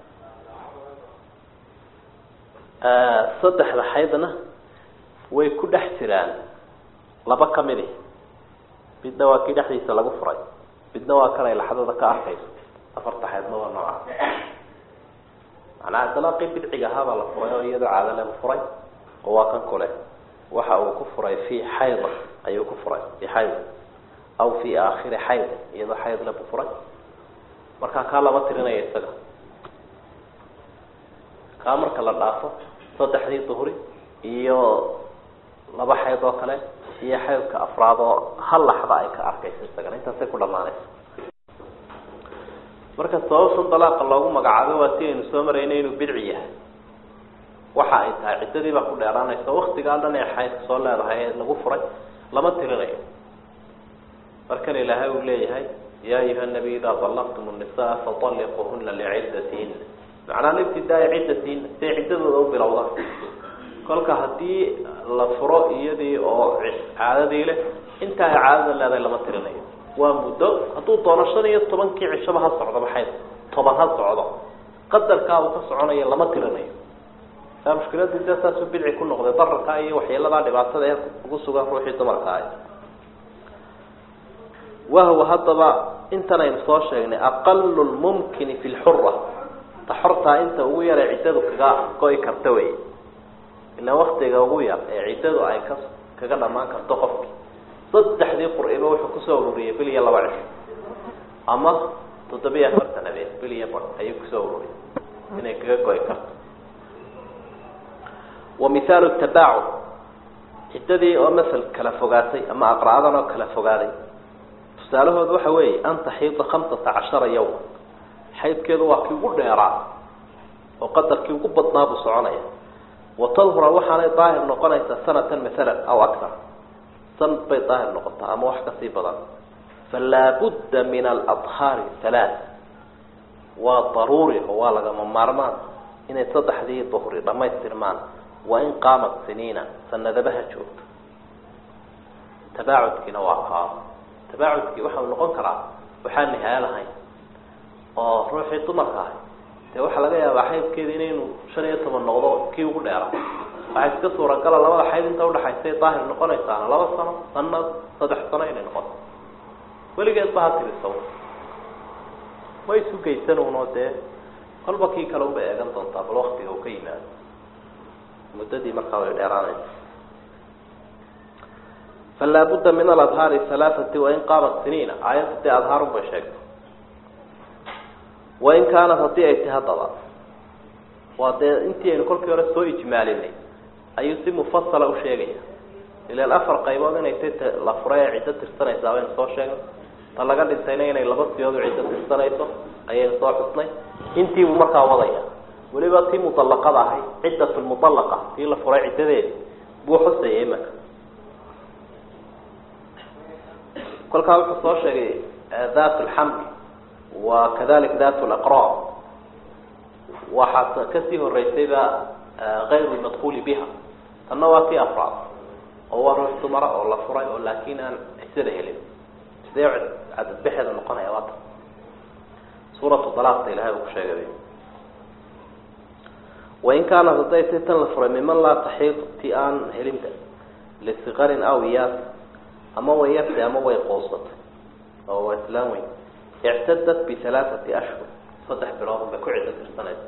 saddexda xaydna way ku dhex jiraan laba kamidi midna waa kii dhexdiisa lagu furay midna waa kanay laxdada ka arkayso afarta xaydna waa nooca macnaa dalaaqii bidciga ahaabaa la furay oo iyadoo caado lagu furay oo waa kan kule waxa uu ku furay fi xayda ayuu ku furay fi xayd aw fi aakhiri xayd iyadoo xayd labu furay markaa kaa lama tirinaya isaga kaa marka la dhaafo saddexdii duhri iyo laba xayd oo kale iyo xaydka afraad oo hal laxda ay ka arkayso isagana intaasay ku dhamaanaysa marka sababtan dalaaqa loogu magacaabo waa si aynu soo maraynay inuu bidci yahay waxa ay tahay ciddadii baa ku dheeraanaysa waktigaa dhan ee xaydka soo leedahay ee lagu furay lama tirinayo markan ilaahay uu leeyahay ya ayuha nabiy idaa dalaqtum nisaa faطalliquhuna liciddatihin macnaa libtidaai ciddatihin siay ciddadooda u bilowdaan kolka haddii la furo iyadii oo caadadii leh inta ay caadada leedahay lama tirinayo waa muddo hadduu doono shan iyo tobankii cishaba ha socdo maxayd toban ha socdo qadarkaa uu ka soconayo lama tirinayo aa mushkiladii dee saasuu bidci ku noqday dararka iyo waxyeeladaa dhibaatada ee ugu sugan ruuxii dumarka ah wahwa haddaba intan aynu soo sheegnay aqalu lmumkini fi lxura ta xortaa inta ugu yar ee ciddadu kaga go-i karta wey ilaa waktiga ugu yar ee ciddadu ay ka kaga dhamaan karto qofki saddexdii qur-iba wuxuu kusoo ururiyey bil iyo laba cisho ama toddobiyo afartan habeen bil iyo bar ayuu kusoo ururiyay inay kaga go-i karto wa mihaalu tabaacud ciddadii oo masel kala fogaatay ama aqra'adan oo kala fogaaday tusaalahooda waxa weeye an taxiida khamsata cashara yawma xaydkeedu waa kii ugu dheeraa oo qadarkii ugu badnaa buu soconaya wa tadhura waxaanay daahir noqonaysaa sanatan maalan aw aktar sanad bay daahir noqotaa ama wax kasii badan falaa budda min aladhaari halaath waa daruuri oo waa lagama maarmaan inay saddexdii duhri dhamaystirmaan wain qaamat siniina sanadabaha joogto tabaacudkiina waa kaa tabaacudkii waxau noqon karaa waxaan nihaaya lahayn oo ruuxii dumarka ahay dee waxaa laga yaabaa xaydkeeda inaynu shan iyo toban noqdo kii ugu dheera waxaa iska suuragala labada xayd inta udhaxaysay daahir noqonaysaana laba sano sanad saddex sano inay noqoto weligeed ba ha tirisaw ma isu geysanuunoo dee kolba kii kale unbay eegan doontaa bal waktiga uu ka yimaado muddadii markaa way dheeraanaysa falaa budda min aladhaari halaathati wain qaamat siniina aayadda dee adhaarun bay sheegtay wain kaanat haddii ay tahay haddaba waa dee intii aynu kolkii hore soo ijmaalinay ayuu si mufasala u sheegaya ilaan afar qaybood inay tay t la furay ee ciddo tirsanaysaa baynu soo sheegnay ta laga dhintayna inay laba siyood u ciddo tirsanayso ayaynu soo xusnay intiibuu markaa wadaya weliba tii mudallaqada ahay ciddat lmudallaqa tii la furay ciddadeedi buu xusaya imaka kolkaa wuxuu soo sheegay dat lxamli wa kadalik dat laqra waxaa kasii horeysayba kayru lmadkuuli biha tanna waa tii afraad oo waa ruux dumara oo la furay oo laakin aan cisada helin sidee cadadbexeeda noqonaya waata suuratu dalaaqta ilahay uu ku sheegay wain kaanat hadday tay tan la furay miman laa taxiid ti aan helinba lisikarin aw iyaas ama way yartay ama way qoosatay oo waa islaan weyn ictadat bihalaathati ashhur saddex bilood bay ku ciddo tirsanaysa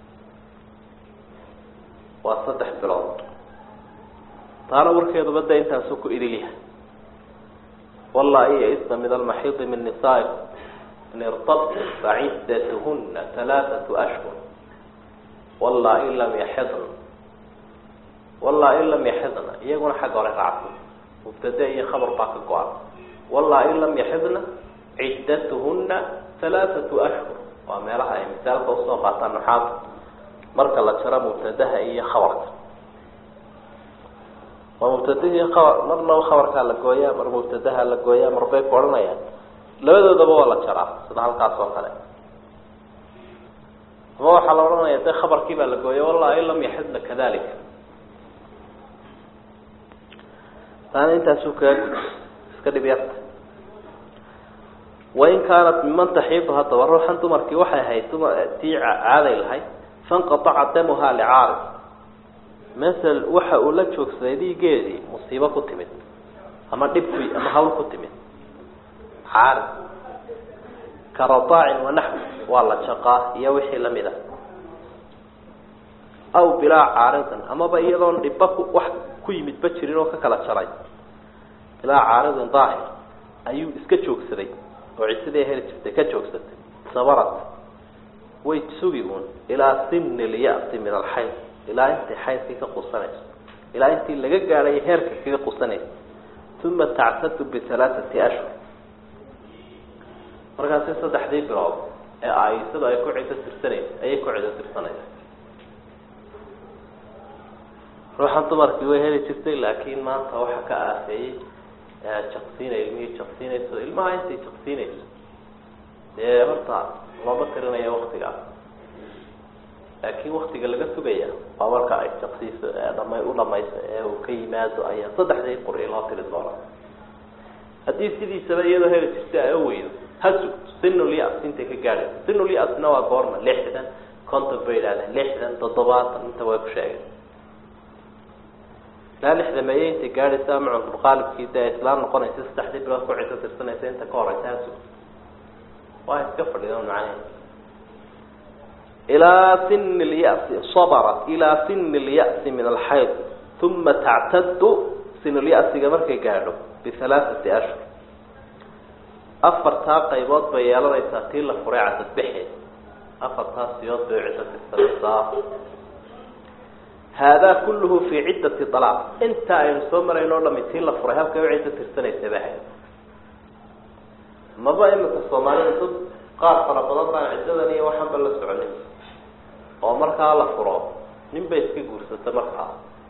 waa saddex bilood taana warkeeduba de intaasuu ku idilyahay wallaa iyo isna min almaxiidi min nisaa'ikum in irtabtum faciddatuhuna halaathatu ashhur wallaa in lam yaxidna wallaa in lam yaxidna iyaguna xagga hore raacsan mubtade iyo khabar baa ka go-an wallaa in lam yaxidna ciddatuhuna halaathatu ashhur waa meelaha ay misaalka usoo qaataan nuxaada marka la jaro mubtadaha iyo khabarka waa mubtadahii khabar marnaba khabarkaa la gooyaa mar mubtadaha la gooyaa marbay ku odhanayaan labadoodaba waa la jaraa sida halkaas oo kale ama waxaa la odhanaya de khabarkii baa la gooya wallahi in lam yaxidna kadalika taana intaasuu kaga gud iska dhib yarta wain kaanat miman taxiidu haddaba ruuxan dumarkii waxay ahayd duma tii caaday lahayd fanqataca damuha licaarid masel waxa uu la joogsaday dhiigeedii musiibo ku timid ama dhib ku ama hawl ku timid caarid ka radaacin wanaxwi waa la jaqaa iyo wixii lamid a aw bilaa caaridin amaba iyadoon dhibba ku wax ku yimidba jirin oo ka kala jaray bilaa caaridin daahir ayuu iska joogsaday oo cisidii heli jirtay ka joogsatay sabarat way sugi uun ilaa simni lya'si min alxayd ilaa intay xaydkii ka qusanayso ilaa intii laga gaadhay heerka kaga qusanaysa uma tactadu bihalaathati ashhur markaasi saddexdii bilood ee aisadu ay ku cido tirsanaysa ayay ku cido tirsanaysa ruuxan dumarkii way heli jirtay laakiin maanta waxa ka aafeeyey jaqsiina ilmihii jaqsiinayso ilmaha intay jaqsiinayso dee horta looma tirinayo waktigaas laakiin waktiga laga sugaya waa marka ay jaqsiiso dhama u dhamayso ee uu ka yimaado ayaa saddexdii quri loo tiri doona haddii sidiisaba iyadoo heli jirta ay weydo ha sugto sinulyas intay ka gaadhay sinulyasna waa goorma lixdan konton bay idhahdeen lixdan toddobaatan inta way ku sheegeen ilaa lixdameeye intay gaadhaysa ama cumrulqaalibkii dee islaam noqonaysa saddexdii bilood ku cido tirsanaysa inta ka horeysa ha sugto waa iska fadhidan macnaheed ilaa sini lyasi sabrat ilaa sini lya'si min alxayd uma tactadu sinulyasiga markay gaadho bihalaathati ashhur afartaa qaybood bay yeelanaysaa tii la furay cadadbaxeed afartaa siyood bay ciddo tirsanaysaa haadaa kulluhu fii ciddati alaaq inta aynu soo marayno o dhami tii la furay halkay u ciddo tirsanaysa bahay maba imika soomaalida dad qaar fara badan baan ciddadan iyo waxaanba la soconin oo markaa la furo nin bay iska guursata markaa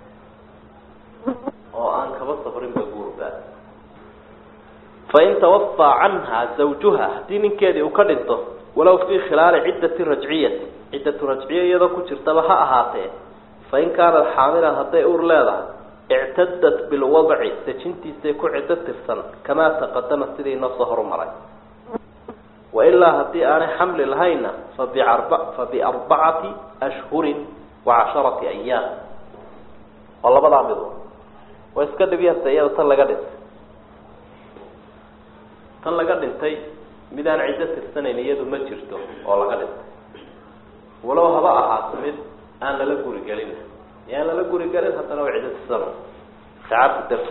oo aan kaba sabrinba guurba fain tawafaa canha zawjuha haddii ninkeedii uu ka dhinto walow fii khilaali ciddati rajciyati ciddatu rajciya iyadoo ku jirtaba ha ahaatee fain kaanat xaamilan hadday ur leedahay ictadat bilwadci dejintiisay ku ciddo tirsan kamaa taqadama sidii inoo soo horumaray wailaa haddii aanay xamli lahaynna fabiarba fabiarbacati ashhurin wa casharati ayaam oo labadaa mido waa iska dhibyarta iyada tan laga dhintay tan laga dhintay midaan ciddo tirsanayn iyadu ma jirto oo laga dhintay walow haba ahaato mid aan lala guri gelin yaan lala guri gelin haddana waa ciddo tirsano shacaabka darti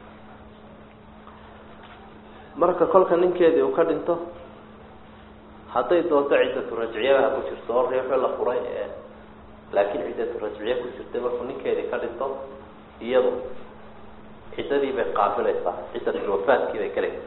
marka kolka ninkeedii uu ka dhinto hadday doonto ciddatu rajciyadaha ku jirto oo riixo la furay ee laakiin ciddatu rajciye ku jirtay markuu ninkeedii ka dhinto iyadu ciddadii bay qaabilaysaa ciddatulwafaadkii bay galaysaa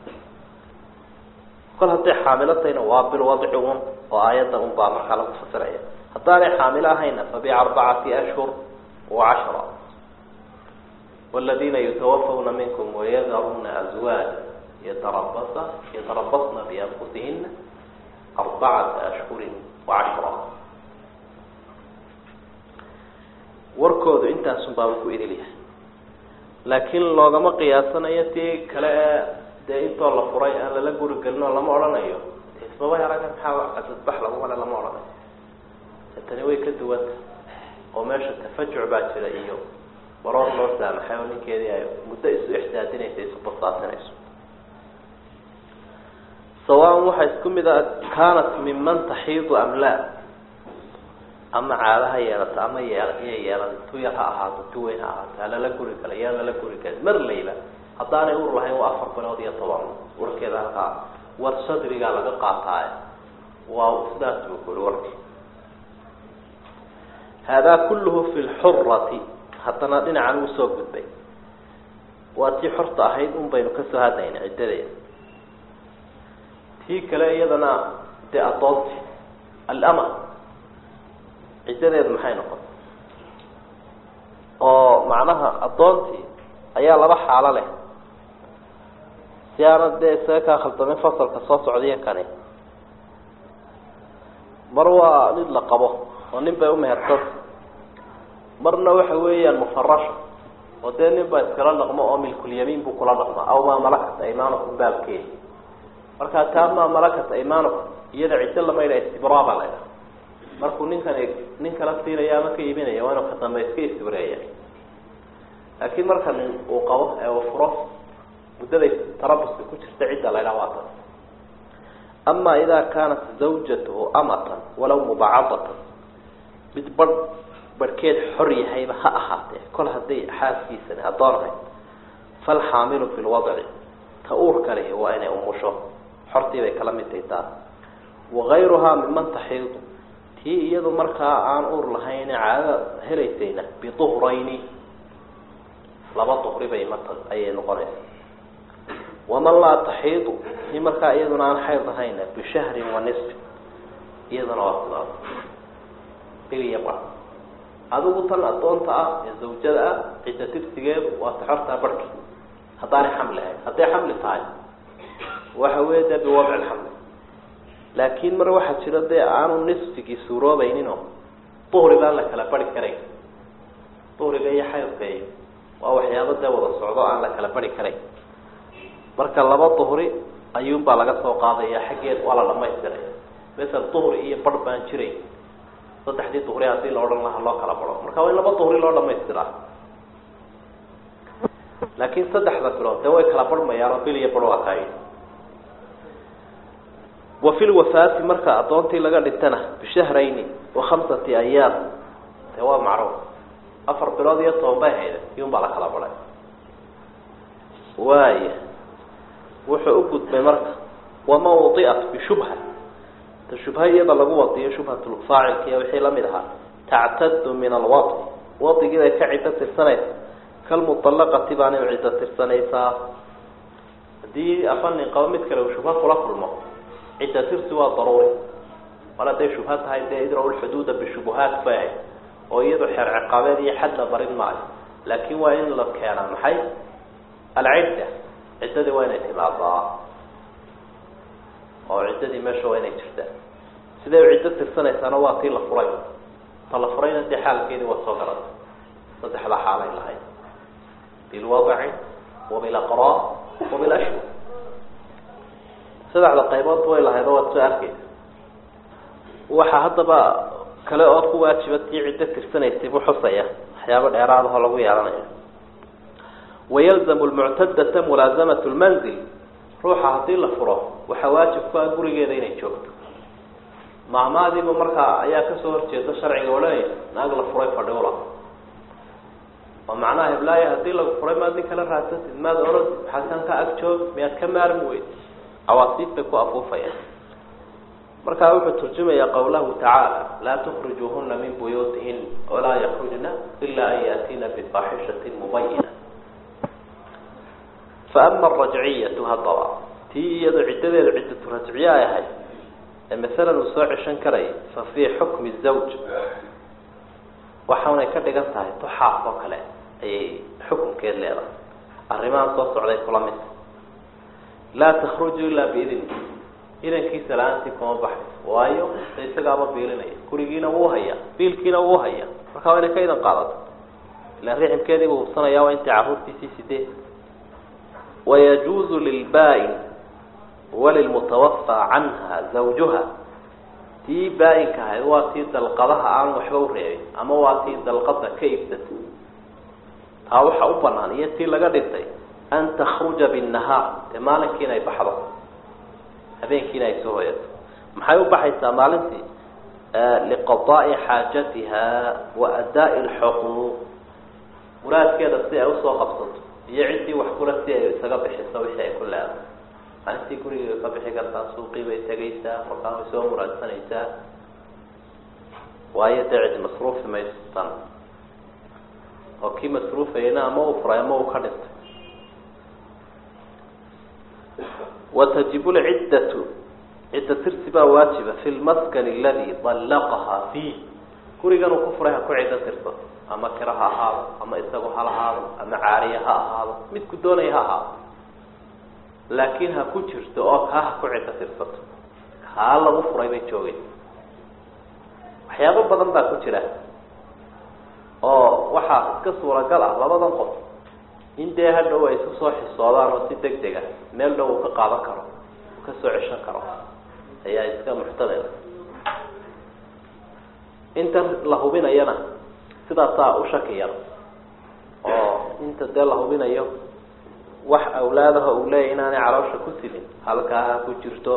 kol hadday xaamilo tahayna waa bilwadci un oo aayadda un baa markaa lagu fasiraya haddaanay xaamilo ahayna fabiarbacati ashhur wa cashra waladiina yutawafawna minkum wayadaruuna azwaaja yatarabasa yatarabasna bianfusihina arbacata ashhurin wa cashra warkoodu intaasun baaba ku idilyahay laakiin loogama qiyaasanayo tii kale ee dee intoo la furay aan lala guri gelinoo lama odhanayo ismaba heraga maxaa casadbax lagu male lama odhanayo tani way ka duwanta oo meesha tafajuc baa jira iyo baroor loo saamaxay oo ninkeedii ay muddo isu ixsaadinaysa isu basaasinayso sawaan waxaa isku mid a kaanat minman taxiidu am laa ama caado ha yeelato ama yeel iya yeelan tu yar ha ahaato tu weyn ha ahaato halala guri kala yaa lala guri kala mar layba haddaanay ur lahayn waa afar bilood iyo toban warkeeda halkaa war sadrigaa laga qaataaye waa sidaas buu ku uri warki haadaa kulluhu fi lxurati haddana dhinacan uu soo gudbay waa tii xorta ahayd un baynu kasoo hadlayna ciddadeeda tii kale iyadana dee adoonti alama ciddadeedu maxay noqon oo macnaha addoontii ayaa laba xaalo leh si aana dee isaga kaa khaldamin fasalka soo socdaiyo kani mar waa mid la qabo oo nin bay umehersanta marna waxa weeyaan mufarasha oo dee nin baa iskala dhaqmo oo milkulyamiin buu kula dhaqma aw maa malakat aymanukum baabkeedi markaa taa maa malakat aymanukum iyada ciddo lama yidha istibraaba la ydhaha markuu ninkani nin kala siinaya ama ka iibinaya waa inuu ka dambe iska istibreeya laakiin marka nin uu qabo ee uu furo muddaday tarabuska ku jirta cidda la ydhaha waa taas ama ida kaanat zawjatuhu amatan walaw mubacadatan mid barh barhkeed xor yahayba ha ahaatee kol hadday xaaskiisani addoon ahayd falxaamilu fi lwadci ta uurka lehi waa inay umusho xortii bay kala mid tahay taas wagayruhaa miman taxiidu tii iyadu markaa aan uur lahayn caadada helaysayna biduhrayni laba duhri bay mata ayay noqonaysa waman laa taxiidu tii markaa iyaduna aan xayd lahayna bishahrin wa nisfi iyaduna waa sidaas biliya bar adigu tan addoonta ah ee zawjada ah cidda tirsigeedu waa taxortaa barhki haddaanay xamli ahayn hadday xamli tahay waxa weya dee biwadci lxamli laakiin mar waxaa jira dee aanu nisfigii suuroobayninoo duhri baan la kala bari karayn duhriga iyo xaydka iyo waa waxyaabo dee wada socdo aan la kala bari karayn marka laba duhri ayuunbaa laga soo qaadaya xaggeed waa la dhamaystiray masel duhri iyo barh baan jiray saddexdii duhri haddii la odhan lahaa loo kala baro marka waa in laba duhri loo dhamaystiraa laakiin saddexda bilood dee way kala barhmayaanoo bil iyo bar waa kaay wa fi lwafaati marka addoontii laga dhintana bishahrayni wa khamsati ayaam dee waa macruuf afar bilood iyo toban bay hayda iyun baa la kala baray waaya wuxuu u gudbay marka waman wadiat bishubha ta shubha iyada lagu wadiyo shubhatulfaacilka iyo wixii lamid ahaa tactadu min alwadi wadigii bay ka ciddo tirsanaysa kalmuطalaqati baana u ciddo tirsanaysaa haddii afa nin qabo mid kale uu shubha kula kulmo cidda tirsi waa daruuri mar hadday shubha tahay dee idraw lxuduuda bishubuhaat bay ahayd oo iyadu xeer ciqaabeed iyo xad la barin maayo laakiin waa in la keenaa maxay alcidda ciddadii waa inay timaadaa oo ciddadii meesha waa inay jirtaa siday u ciddo tirsanaysaana waa tii la furay ta la furayna dee xaalkeedii waa soo garata saddexda xaalay lahayd bilwadci wa bilaqraa wa bilashhur saddexda qaybood way lahayd oo waad soo arkeysa waxaa haddaba kale oo ku waajiba tii ciddo tirsanaysay buu xusaya waxyaabo dheeraadahoo lagu yeelanayo wayalzamu lmuctadata mulaazamat lmanzil ruuxa haddii la furo waxaa waajib ku ah gurigeeda inay joogto maamaadiiba markaa ayaa kasoo horjeeda sharciga odhanaysa naag la furay fadhiula oo macnaha heblaaya haddii lagu furay maad nin kala raadsatid maad oratid maxaasan ka ag joog miyaad ka maarmi weyd cawaasiif bay ku afuufayaan markaa wuxuu turjumayaa qawlahu tacaala laa tukrijuuhuna min buyuutihin walaa yakrujna ila an yaatiina bifaaxishatin mubayina faama arajciyatu haddaba tii iyado ciddadeedu ciddatu rajciye ay ahayd ee masalan uu soo ceshan karaya fa fii xukmi zawj waxaanay ka dhigan tahay tuxaaf oo kale ayay xukunkeed leedahay arrimahan soo socday kula mid laa takhruju ilaa biidni idankiisa la-aantii kuma baxayso waayo isagaaba biilinaya gurigiina wuu hayaa biilkiina wuu hayaa markaa waa inay ka idan qaadato ilaan riximkeedii buu hubsanaya waa intii carruurtiisii sideed wayajuuzu lilbaa-in walilmutawafaa canha zawjuha tii baa-inka ahayd waa tii dalqadaha aan waxba u reebin ama waa tii dalqada ka iibsatay taa waxa u banaan iyo tii laga dhintay an takhruja binnahaar dee maalinki inay baxdo habeenkiina ay soo hoyato maxay u baxaysaa maalintii liqadaai xaajatiha wa adaa'i lxuquuq muraadkeeda si ay usoo qabsato iyo ciddii wax kula si ay isaga bixiso wixii ay ku leedahay maalintii gurigay ka bixi kartaa suuqii bay tegaysaa markaa way soo muraadsanaysaa waayo dee cid masruufi mayso tan oo kii masruufayna ama uu furay ama uu ka dhintay watajibu lciddatu cidda tirsi baa waajiba fi lmaskani aladi dallaqahaa fiih gurigan uu ku furay ha ku ciddo tirsato ama kiro ha ahaado ama isagu ha lahaado ama caariye ha ahaado midku doonaya ha ahaado laakiin ha ku jirto oo kaa ha ku ciddo tirsato kaa lagu furay bay joogay waxyaabo badan baa ku jira oo waxaa iska suuragal ah labadan qof in dee hadhow ay isu soo xisoodaan oo si deg deg ah meel dhow uu ka qaadan karo uu ka soo ceshan karo ayaa iska muxtamil inta la hubinayana sidaasaa u shaki yar oo inta dee la hubinayo wax awlaadaha uu leeyahy inaanay caloosha ku sidin halkaa ha ku jirto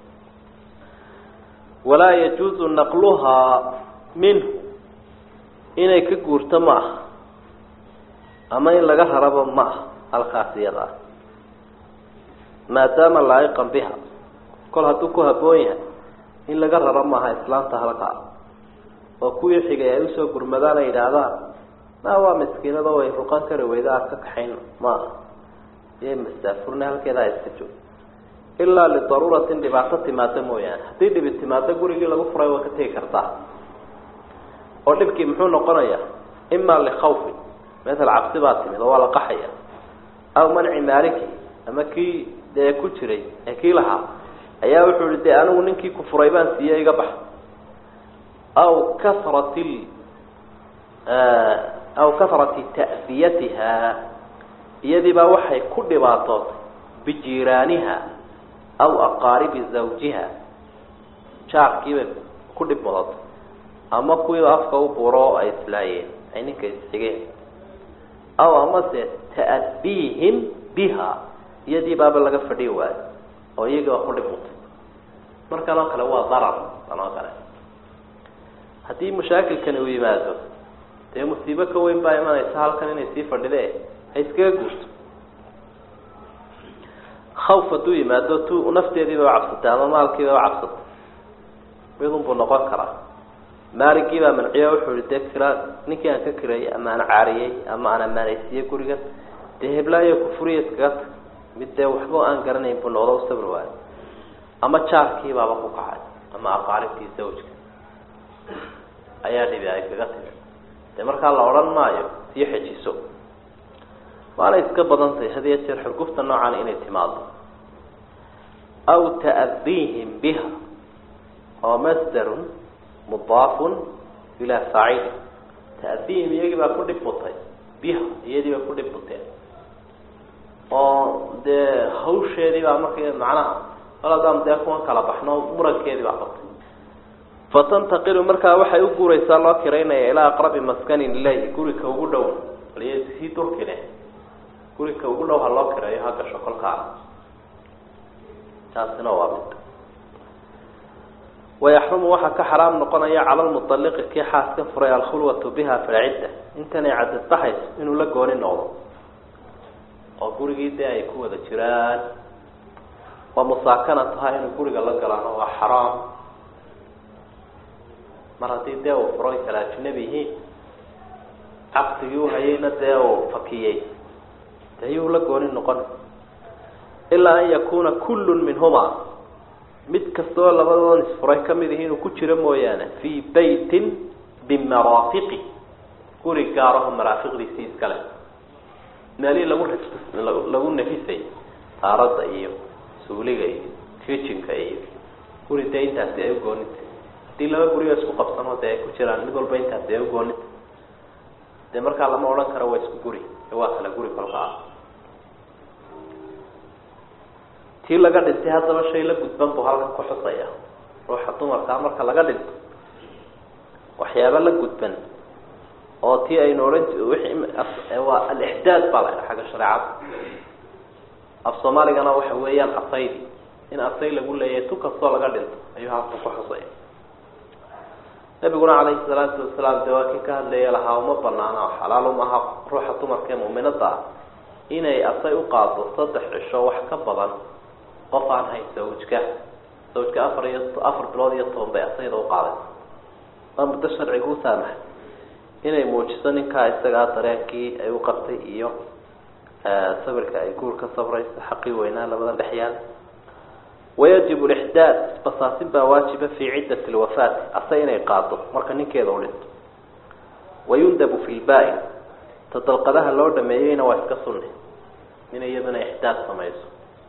walaa yajuuzu naqluhaa minhu inay ka guurto ma aha ama in laga rarabo ma aha halkaas iyada ah maadaama laa'iqan biha kol hadduu ku habboon yahay in laga raro maaha islaamta halkaa oo kuwii xigay ay usoo gurmadaan ay yidhaahdaan ma waa miskiinado way ruqan kari weyda aad ka kaxayn ma aha iyo masaafurna halkeeda ha iska joog ilaa lidaruuratin dhibaato timaado mooyaane haddii dhibi timaado gurigii lagu furay waa ka tegi kartaa oo dhibkii muxuu noqonayaa ima likhawfin matal cabsi baa timid oo waa la qaxaya aw manci maaliki ama kii dee ku jiray ee kii lahaa ayaa wuxuu ihi dee anigu ninkii ku furay baan siiye iga bax aw kasrati aw kasrati ta'diyatiha iyadiibaa waxay ku dhibaatootay bijiiraaniha aw aqaaribi zawjiha jaarkiibay ku dhib mudatay ama kuwii afka u buro oo ay islaayeen ay ninka isxigeen aw amase ta'diihim biha iyadii baaba laga fadhi waayo oo iyagii baa ku dhib mutay markan oo kale waa darar tan oo kale haddii mashaakilkani uu yimaado dee musiibo ka weyn baa imanaysa halkan inay sii fadhide ha iskaga guurto khawf hadduu yimaado tu nafteediiba cabsatay ama maalkiiba cabsatay midun buu noqon karaa maaligii baa manciyo wuxuu ihi dee kira ninkii aan ka kirayay ama aan caariyey ama aan amaanaysiiyey gurigan dee heblaayo kufuriya iskaga tag mid dee waxba aan garanayn buu noqdo u sabri waayo ama jaarkii baaba ku kacay ama aqaaribtii zawjka ayaa dhibi ay kaga timi dee markaa la odhan maayo sii xejiso waana iska badan tahay had iyo jeer xurgufta noocan inay timaado aw ta'diihim biha oo masdarun mudaafun ilaa faacili ta'diihim iyagii baa ku dhib mutay biha iyadii baa ku dhib muteen oo dee hawsheedii baa marka macnaha aladaan dee kuwan kala baxno murankeedii baa qabtay fatantaqilu markaa waxay u guuraysaa loo kiraynaya ilaa aqrabi maskanin ilayhi gurika ugu dhow aliy sii durkine gurika ugu dhow ha loo kireeyo ha gasho kolkaana taasina waa mid wayaxrumu waxaa ka xaraam noqonaya cala lmualiqi kii xaaska furay alkhulwatu biha fi lcidda intanay cadadbaxayso inuu la gooni noqdo oo gurigii dee ay ku wada jiraan waa musaakanataha inuu guriga la galaano waa xaraam mar haddii dee uu furay kala ajnabi yihiin caqdigii uhayeyna dee uu fakiyey de yuu la gooni noqon ilaa an yakuna kullu minhuma mid kastoo labadoon isfuray kamid ihi inuu ku jiro mooyaane fii beytin bimaraafiqi guri gaaraho maraafiqdiisii iskale meelihii lagu lagu nafisay taarada iyo suuliga iyo kitchenka iyo guri dee intaasi ay ugoonita haddii laba guriga isku qabsano dee ay ku jiraan mid walba intaasi ay ugoonita dee markaa lama odhan karo waa isku guri ee waa kala guri kolkaa tii laga dhintay haddaba shay la gudban buu halkan ku xusaya ruuxa dumarkaa marka laga dhinto waxyaaba la gudban oo tii aynu odhan waa alixdaad baa la ydha xagga shareecada af soomaaligana waxa weeyaan asaydi in asay lagu leeyahay tu kastoo laga dhinto ayuu halkan ku xusaya nabiguna calayhi salaatu wasalaam dee waa kii ka hadlaya lahaa uma banaana oo xalaal umaha ruuxa dumarka ee mu'minada ah inay asay u qaado saddex cisho wax ka badan qof aan hayn sawjka sawjka afar iyo afar bilood iyo toban bay asayda u qaaday waa muddo sharciga u saamaxay inay muujiso ninkaa isagaa dareenkii ay u qabtay iyo sabirka ay guur ka sabrayso xaqii weynaa labadan dhex yaal wayajib lixdaad basaasin baa waajiba fii ciddati lwafaati ase inay qaado marka ninkeeda u dhinto wayundabu fi lbaa-in ta dalqadaha loo dhameeyeyna waa iska sunni in iyadana ixdaad samayso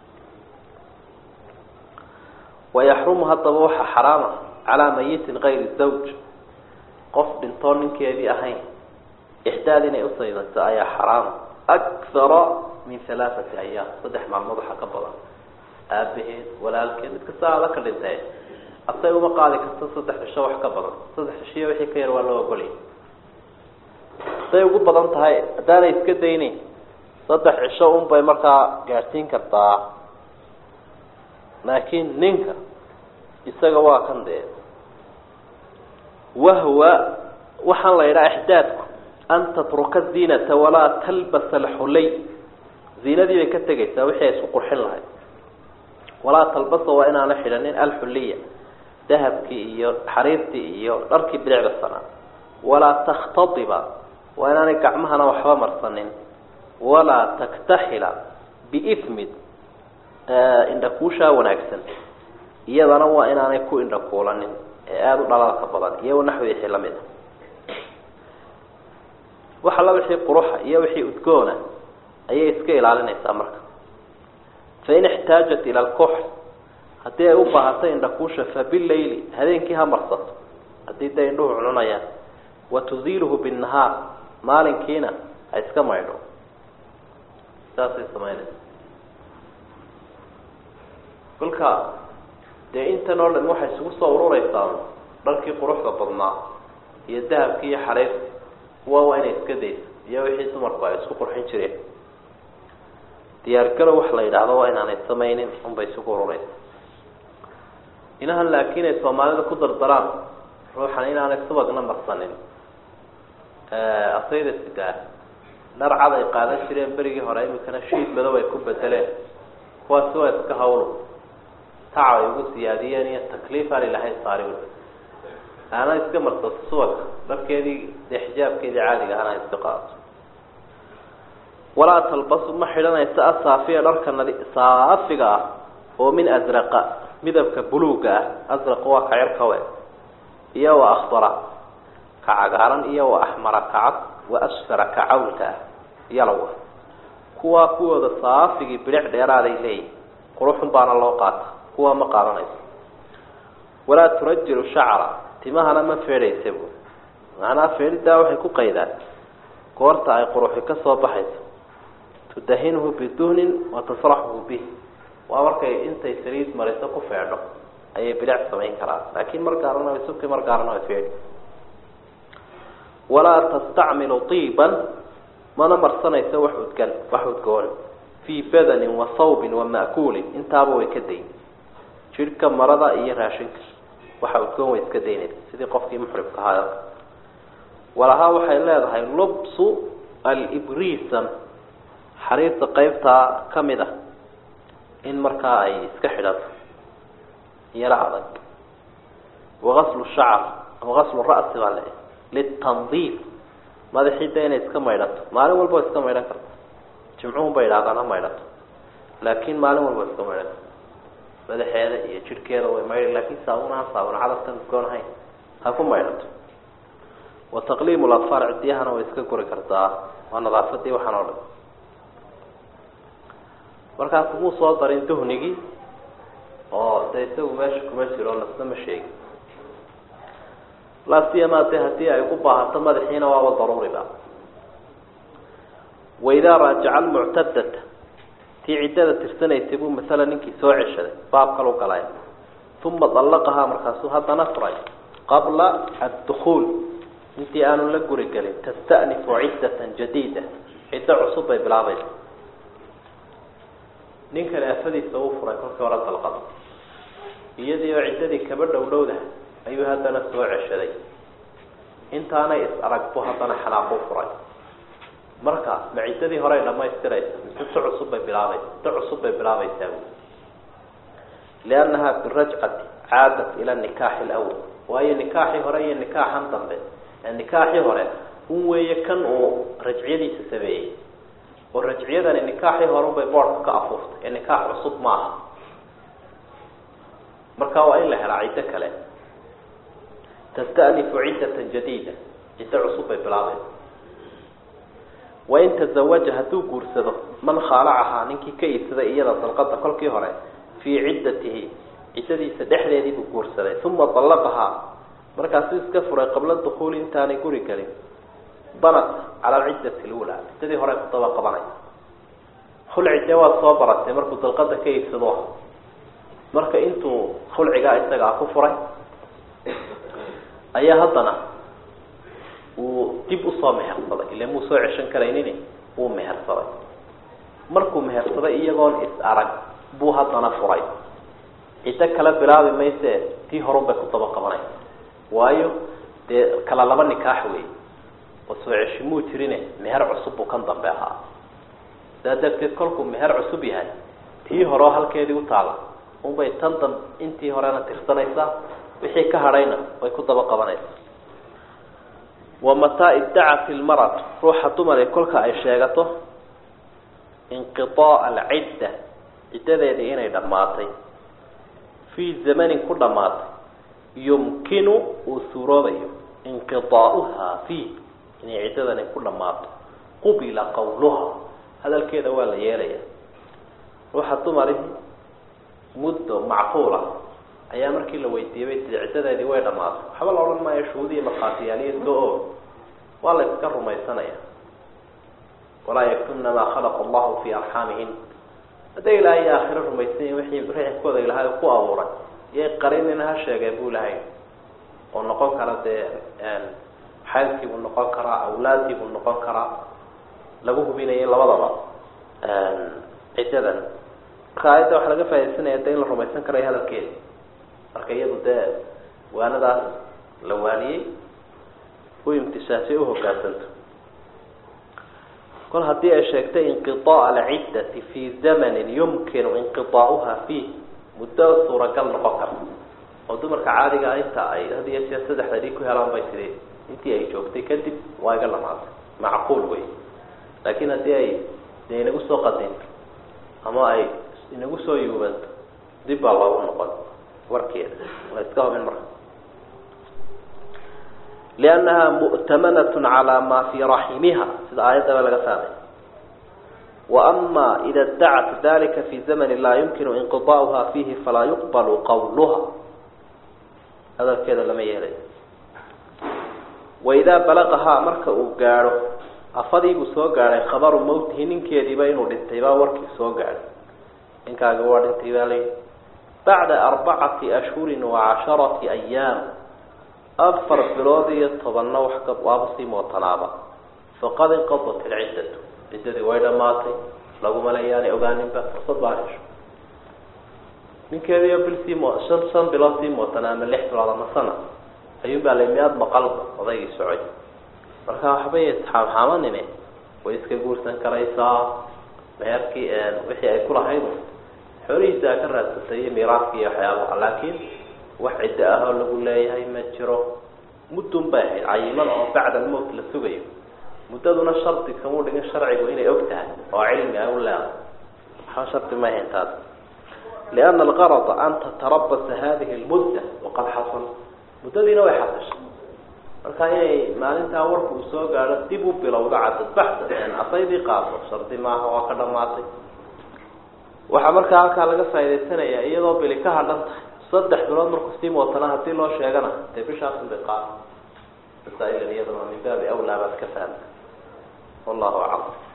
wayaxrumu haddaba waxaa xaraama calaa mayitin kayri zawj qof dhintoo ninkeedii ahayn ixdaad inay usaydato ayaa xaraama akthara min halaathati ayaam saddex maalmood waxaa ka badan aabaheed walaalkeed mid kasta ada ka dhintee asay uma qaadi karto saddex cisho wax ka badan saddex cishiyo wixii ka yar waa loo ogolya haday ugu badan tahay haddaanay iska dayneyn saddex cisho un bay markaa gaadhsiin kartaa laakiin ninka isaga waa kan dee wahwa waxaan la yidhaha ixdaadku an tatruka ziinata walaa talbasa alxulay ziinadii bay ka tegaysaa wixii ay isku qurxin lahayd walaa talbasa waa inaana xidhanin alxuliya dahabkii iyo xariirtii iyo dharkii bilicda sanaa walaa takhtadiba waa inaanay gacmahana waxba marsanin walaa taktaxila biifmid indhakuushaa wanaagsan iyadana waa inaanay ku indhakuulanin ee aada u dhalaalka badan iyo naxwi wixii lamid a wax alla wixii quruxa iyo wixii udgoona ayay iska ilaalinaysaa marka fain ixtaajat ila alkuxl haddii ay u baahatay indhakuusha fabileyli habeenkii ha marsato haddii dee indhuhu cununayaan wa tuziiluhu binnahaar maalinkiina ha iska maydho saasay samaynaysa kolka dee intan oo dhan waxay isugu soo urureysaa dharkii quruxda badnaa iyo dahabkii iyo xariirti kuwa waa inay iska dayso iyo wixii dumarku ay isku qurxin jireen diyaargalo wax la yidhaahdo waa inaanay samaynin unbay isugu urureysa inahan laakiin ay soomaalida ku dardaraan ruuxan inaanay subagna marsanin asayda sidaa dhar cad ay qaadan jireen berigii hore imikana shiid madow ay ku bedeleen kuwaasi waa iska hawlo tacab ay ugu siyaadiyeen iyo takliif aan ilahay saari ana iska marsato subagka dharkeedii dee xijaabkeedii caadiga ahana iska qaadato walaa talbasu ma xidhanaysa asaafiya dharka nadi saafiga ah oo min asraqa midabka buluuga ah asraqa waa ka cirkawe iyo wa akhdara ka cagaaran iyo wa axmara ka cad wa asfara ka cawlka ah yalowa kuwaa kuwooda saafigii bilic dheeraaday leeyihin quruxun baana loo qaata kuwaa ma qaadanayso walaa turajilu shacra timahana ma feedhaysa bu macnaha feedhidaa waxay ku qaydaan goorta ay quruxi ka soo baxayso tudahinuhu biduhnin wa tasraxuhu bih waa markay intay saliid mariso ku feedho ayay bilic samayn karaan laakiin mar gaarana way subki mar gaarana way feedhi walaa tastacmilu tiiban mana marsanayso wax udgan wax udgoon fii badanin wa sawbin wa ma'kuulin intaaba way ka dayn jidhka marada iyo raashinka waxa udgoon way iska daynaysa sidii qofkii muxribka ahaa walahaa waxay leedahay lubsu alibrisam xariirta qeybtaa ka mid ah in markaa ay iska xidhato yaro adag wagaslu shacr wagaslu ra'si baa le litandiif madaxii de inay iska maydhato maalin walba way iska maydhan karta jimcuhun bay idhahdaan ha maydhato laakiin maalin walba way iska maydhan karta madaxeeda iyo jidhkeeda way maydhi laakiin saabun aan saabun cadafkan udgoon ahayn ha ku maydhato wa taqliimu ladfaar ciddiyahana way iska guri kartaa waa nadaafadii waxaan oo dhan markaas muu soo darin duhnigii oo dee isagu meesha kuma jiro lasna ma sheegin laasiyama de haddii ay ku baahato madaxiina waaba daruuriba waidaa raajaca almuctadata tii ciddada tirsanaysay buu masala ninkii soo ceshaday baab kalu galay uma dallaqahaa markaasuu haddana furay qabla addukuul intii aanu la guri gelin tasta'nifu ciddatan jadiida ciddo cusub bay bilaabaysa ninkani afadiisa uu furay kolkii hore dalqada iyadii oo ciddadii kaba dhow dhowda ayuu haddana soo ceshaday intaanay is arag bu haddana xanaaqu furay marka ma ciddadii horey dhamaystiraysa mise si cusub bay bilaabaysa si cusub bay bilaabaysaa wy liannaha birajcati caadat ila nikaaxi lawal waayo nikaaxii hore iyo nikaaxan dambe nikaaxii hore un weeye kan uu rajciyadiisa sameeyey oo rajciyadani nikaaxii hore unbay boorka ka afuuftay ee nikaax cusub maaha marka waa in la helaa ciddo kale tastanifu ciddatan jadiida ciddo cusub bay bilaabaysa wain tazawaja hadduu guursado man khaalacahaa ninkii ka iibsaday iyada dalqada kolkii hore fii ciddatihi ciddadiisa dhexdeedii buu guursaday uma dallaqahaa markaasuu iska furay qabla dukuuli intaanay guri gelin banat cala alciddati lula ciddadii hore ku daba qabanay khulcidee waad soo baratay markuu dalqada ka iibsado marka intuu khulcigaa isagaa ku furay ayaa haddana uu dib usoo mehersaday ile muu soo ceshan karaynin wuu mehersaday markuu mehersaday iyagoon is arag buu haddana furay ciddo kale bilaabi mayse tii horun bay ku daba qabanaysa waayo dee kala laba nikaax wey oo soo ceshi muu jirine meher cusub buu kan dambe ahaa saa darteed kolkuu meher cusub yahay tii horeo halkeedii u taala unbay tan dam intii horena tirsanaysaa wixii ka hadhayna way ku daba qabanaysaa wa mataa iddacat ilmaratu ruuxa dumare kolka ay sheegato inqiaa'a alcidda ciddadeedii inay dhammaatay fii zamanin ku dhammaatay yumkinu uu suuroobayo inqiaa'uha fiih inay ciddadani ku dhammaato qubila qawluha hadalkeeda waa la yeelaya ruuxa dumarihi muddo macquula ayaa markii la weydiiyey tii ciddadeedii way dhamaatay waxba la odhan maayo shuhuudiya markhaatiyaaliyaska o waa la iska rumaysanaya walaa yaktumna maa khalaqa allahu fii arxaamihin hadday ilaahay aakhiro rumaysanyihin wixii rixibkooda ilaahay ku abuuray iyay qarinina ha sheegeen buu ilahay oo noqon kara dee xaylkii buu noqon karaa awlaadii buu noqon karaa lagu hubinayay labadaba ciddadan marka aayadda waxaa laga faa'idaysanaya de in la rumaysan karayo hadalkeeda marka iyadu dee waanadaas la waaniyey u imtisaasay uhogaansanto kol haddii ay sheegtay inqiaa'a alciddati fii zamanin yumkinu inqiaa'uha fiih muddo suuragal noqon karta oo dumarka caadiga ah inta ay had iyo jeer saddexda dhig ku helaan bay tiri intii ay joogtay kadib waa iga dhamaatay macquul wey laakiin haddii ay dee inagu soo qadinto ama ay inagu soo yuubanto dib baa loogu noqon warkeeda la iska hubin marka liannaha mu'tamanat calaa maa fii raximiha sida aayaddaba laga fahmay wa ama ida dacat dalika fi zamani laa yumkinu inqidaa'uha fiihi falaa yuqbalu qawluha hadalkeeda lama yeelayo waidaa balaqahaa marka uu gaadho afadiibuu soo gaadhay khabaru mawtihi ninkeediiba inuu dhintay baa warkii soo gaadhay ninkaagi waa dhintay baa layihi bacda arbacati ashhurin wa casharati ayaam afar bilood iyo tobanna wax ka waaba sii mootanaaba faqad inqadat ilciddatu ciddadii way dhamaatay laguma leeyaanay ogaaninba fursad baa hesho ninkeediiyo bil sii mo shan shan bilood sii mootana ama lix bilood ama sana ayuunbaa la miyaad maqalba odaygii socay marka waxbay isxaamxaamanine way iska guursan karaysaa meherkii wixii ay kulahayd xoolihiisa a ka raadsatay iyo miiraadki iyo waxyaabaha laakiin wax ciddo ah oo lagu leeyahay ma jiro muddun bay ahayd cayiman oo bacda almowt la sugayo muddaduna shardi kamuu dhigin sharcigu inay og tahay oo cilmi ay u leedahay waxba shardi ma ahayn taas liana algarada an tatarabasa hadihi lmudda waqad xasal muddadiina way xasashay marka inay maalintaa warku uu soo gaadho dib u bilowdo cadadbaxda asaydii qaado shardi maaha waa ka dhamaatay waxaa markaa halkaa laga faaidaysanaya iyadoo bili ka hadhan tahay saddex bilood markuu sii mootana hadii loo sheegana dee bishaasun bay qaada masaa'ilan iyaduna min baabi awlaa baad ka fahmta wallahu aclam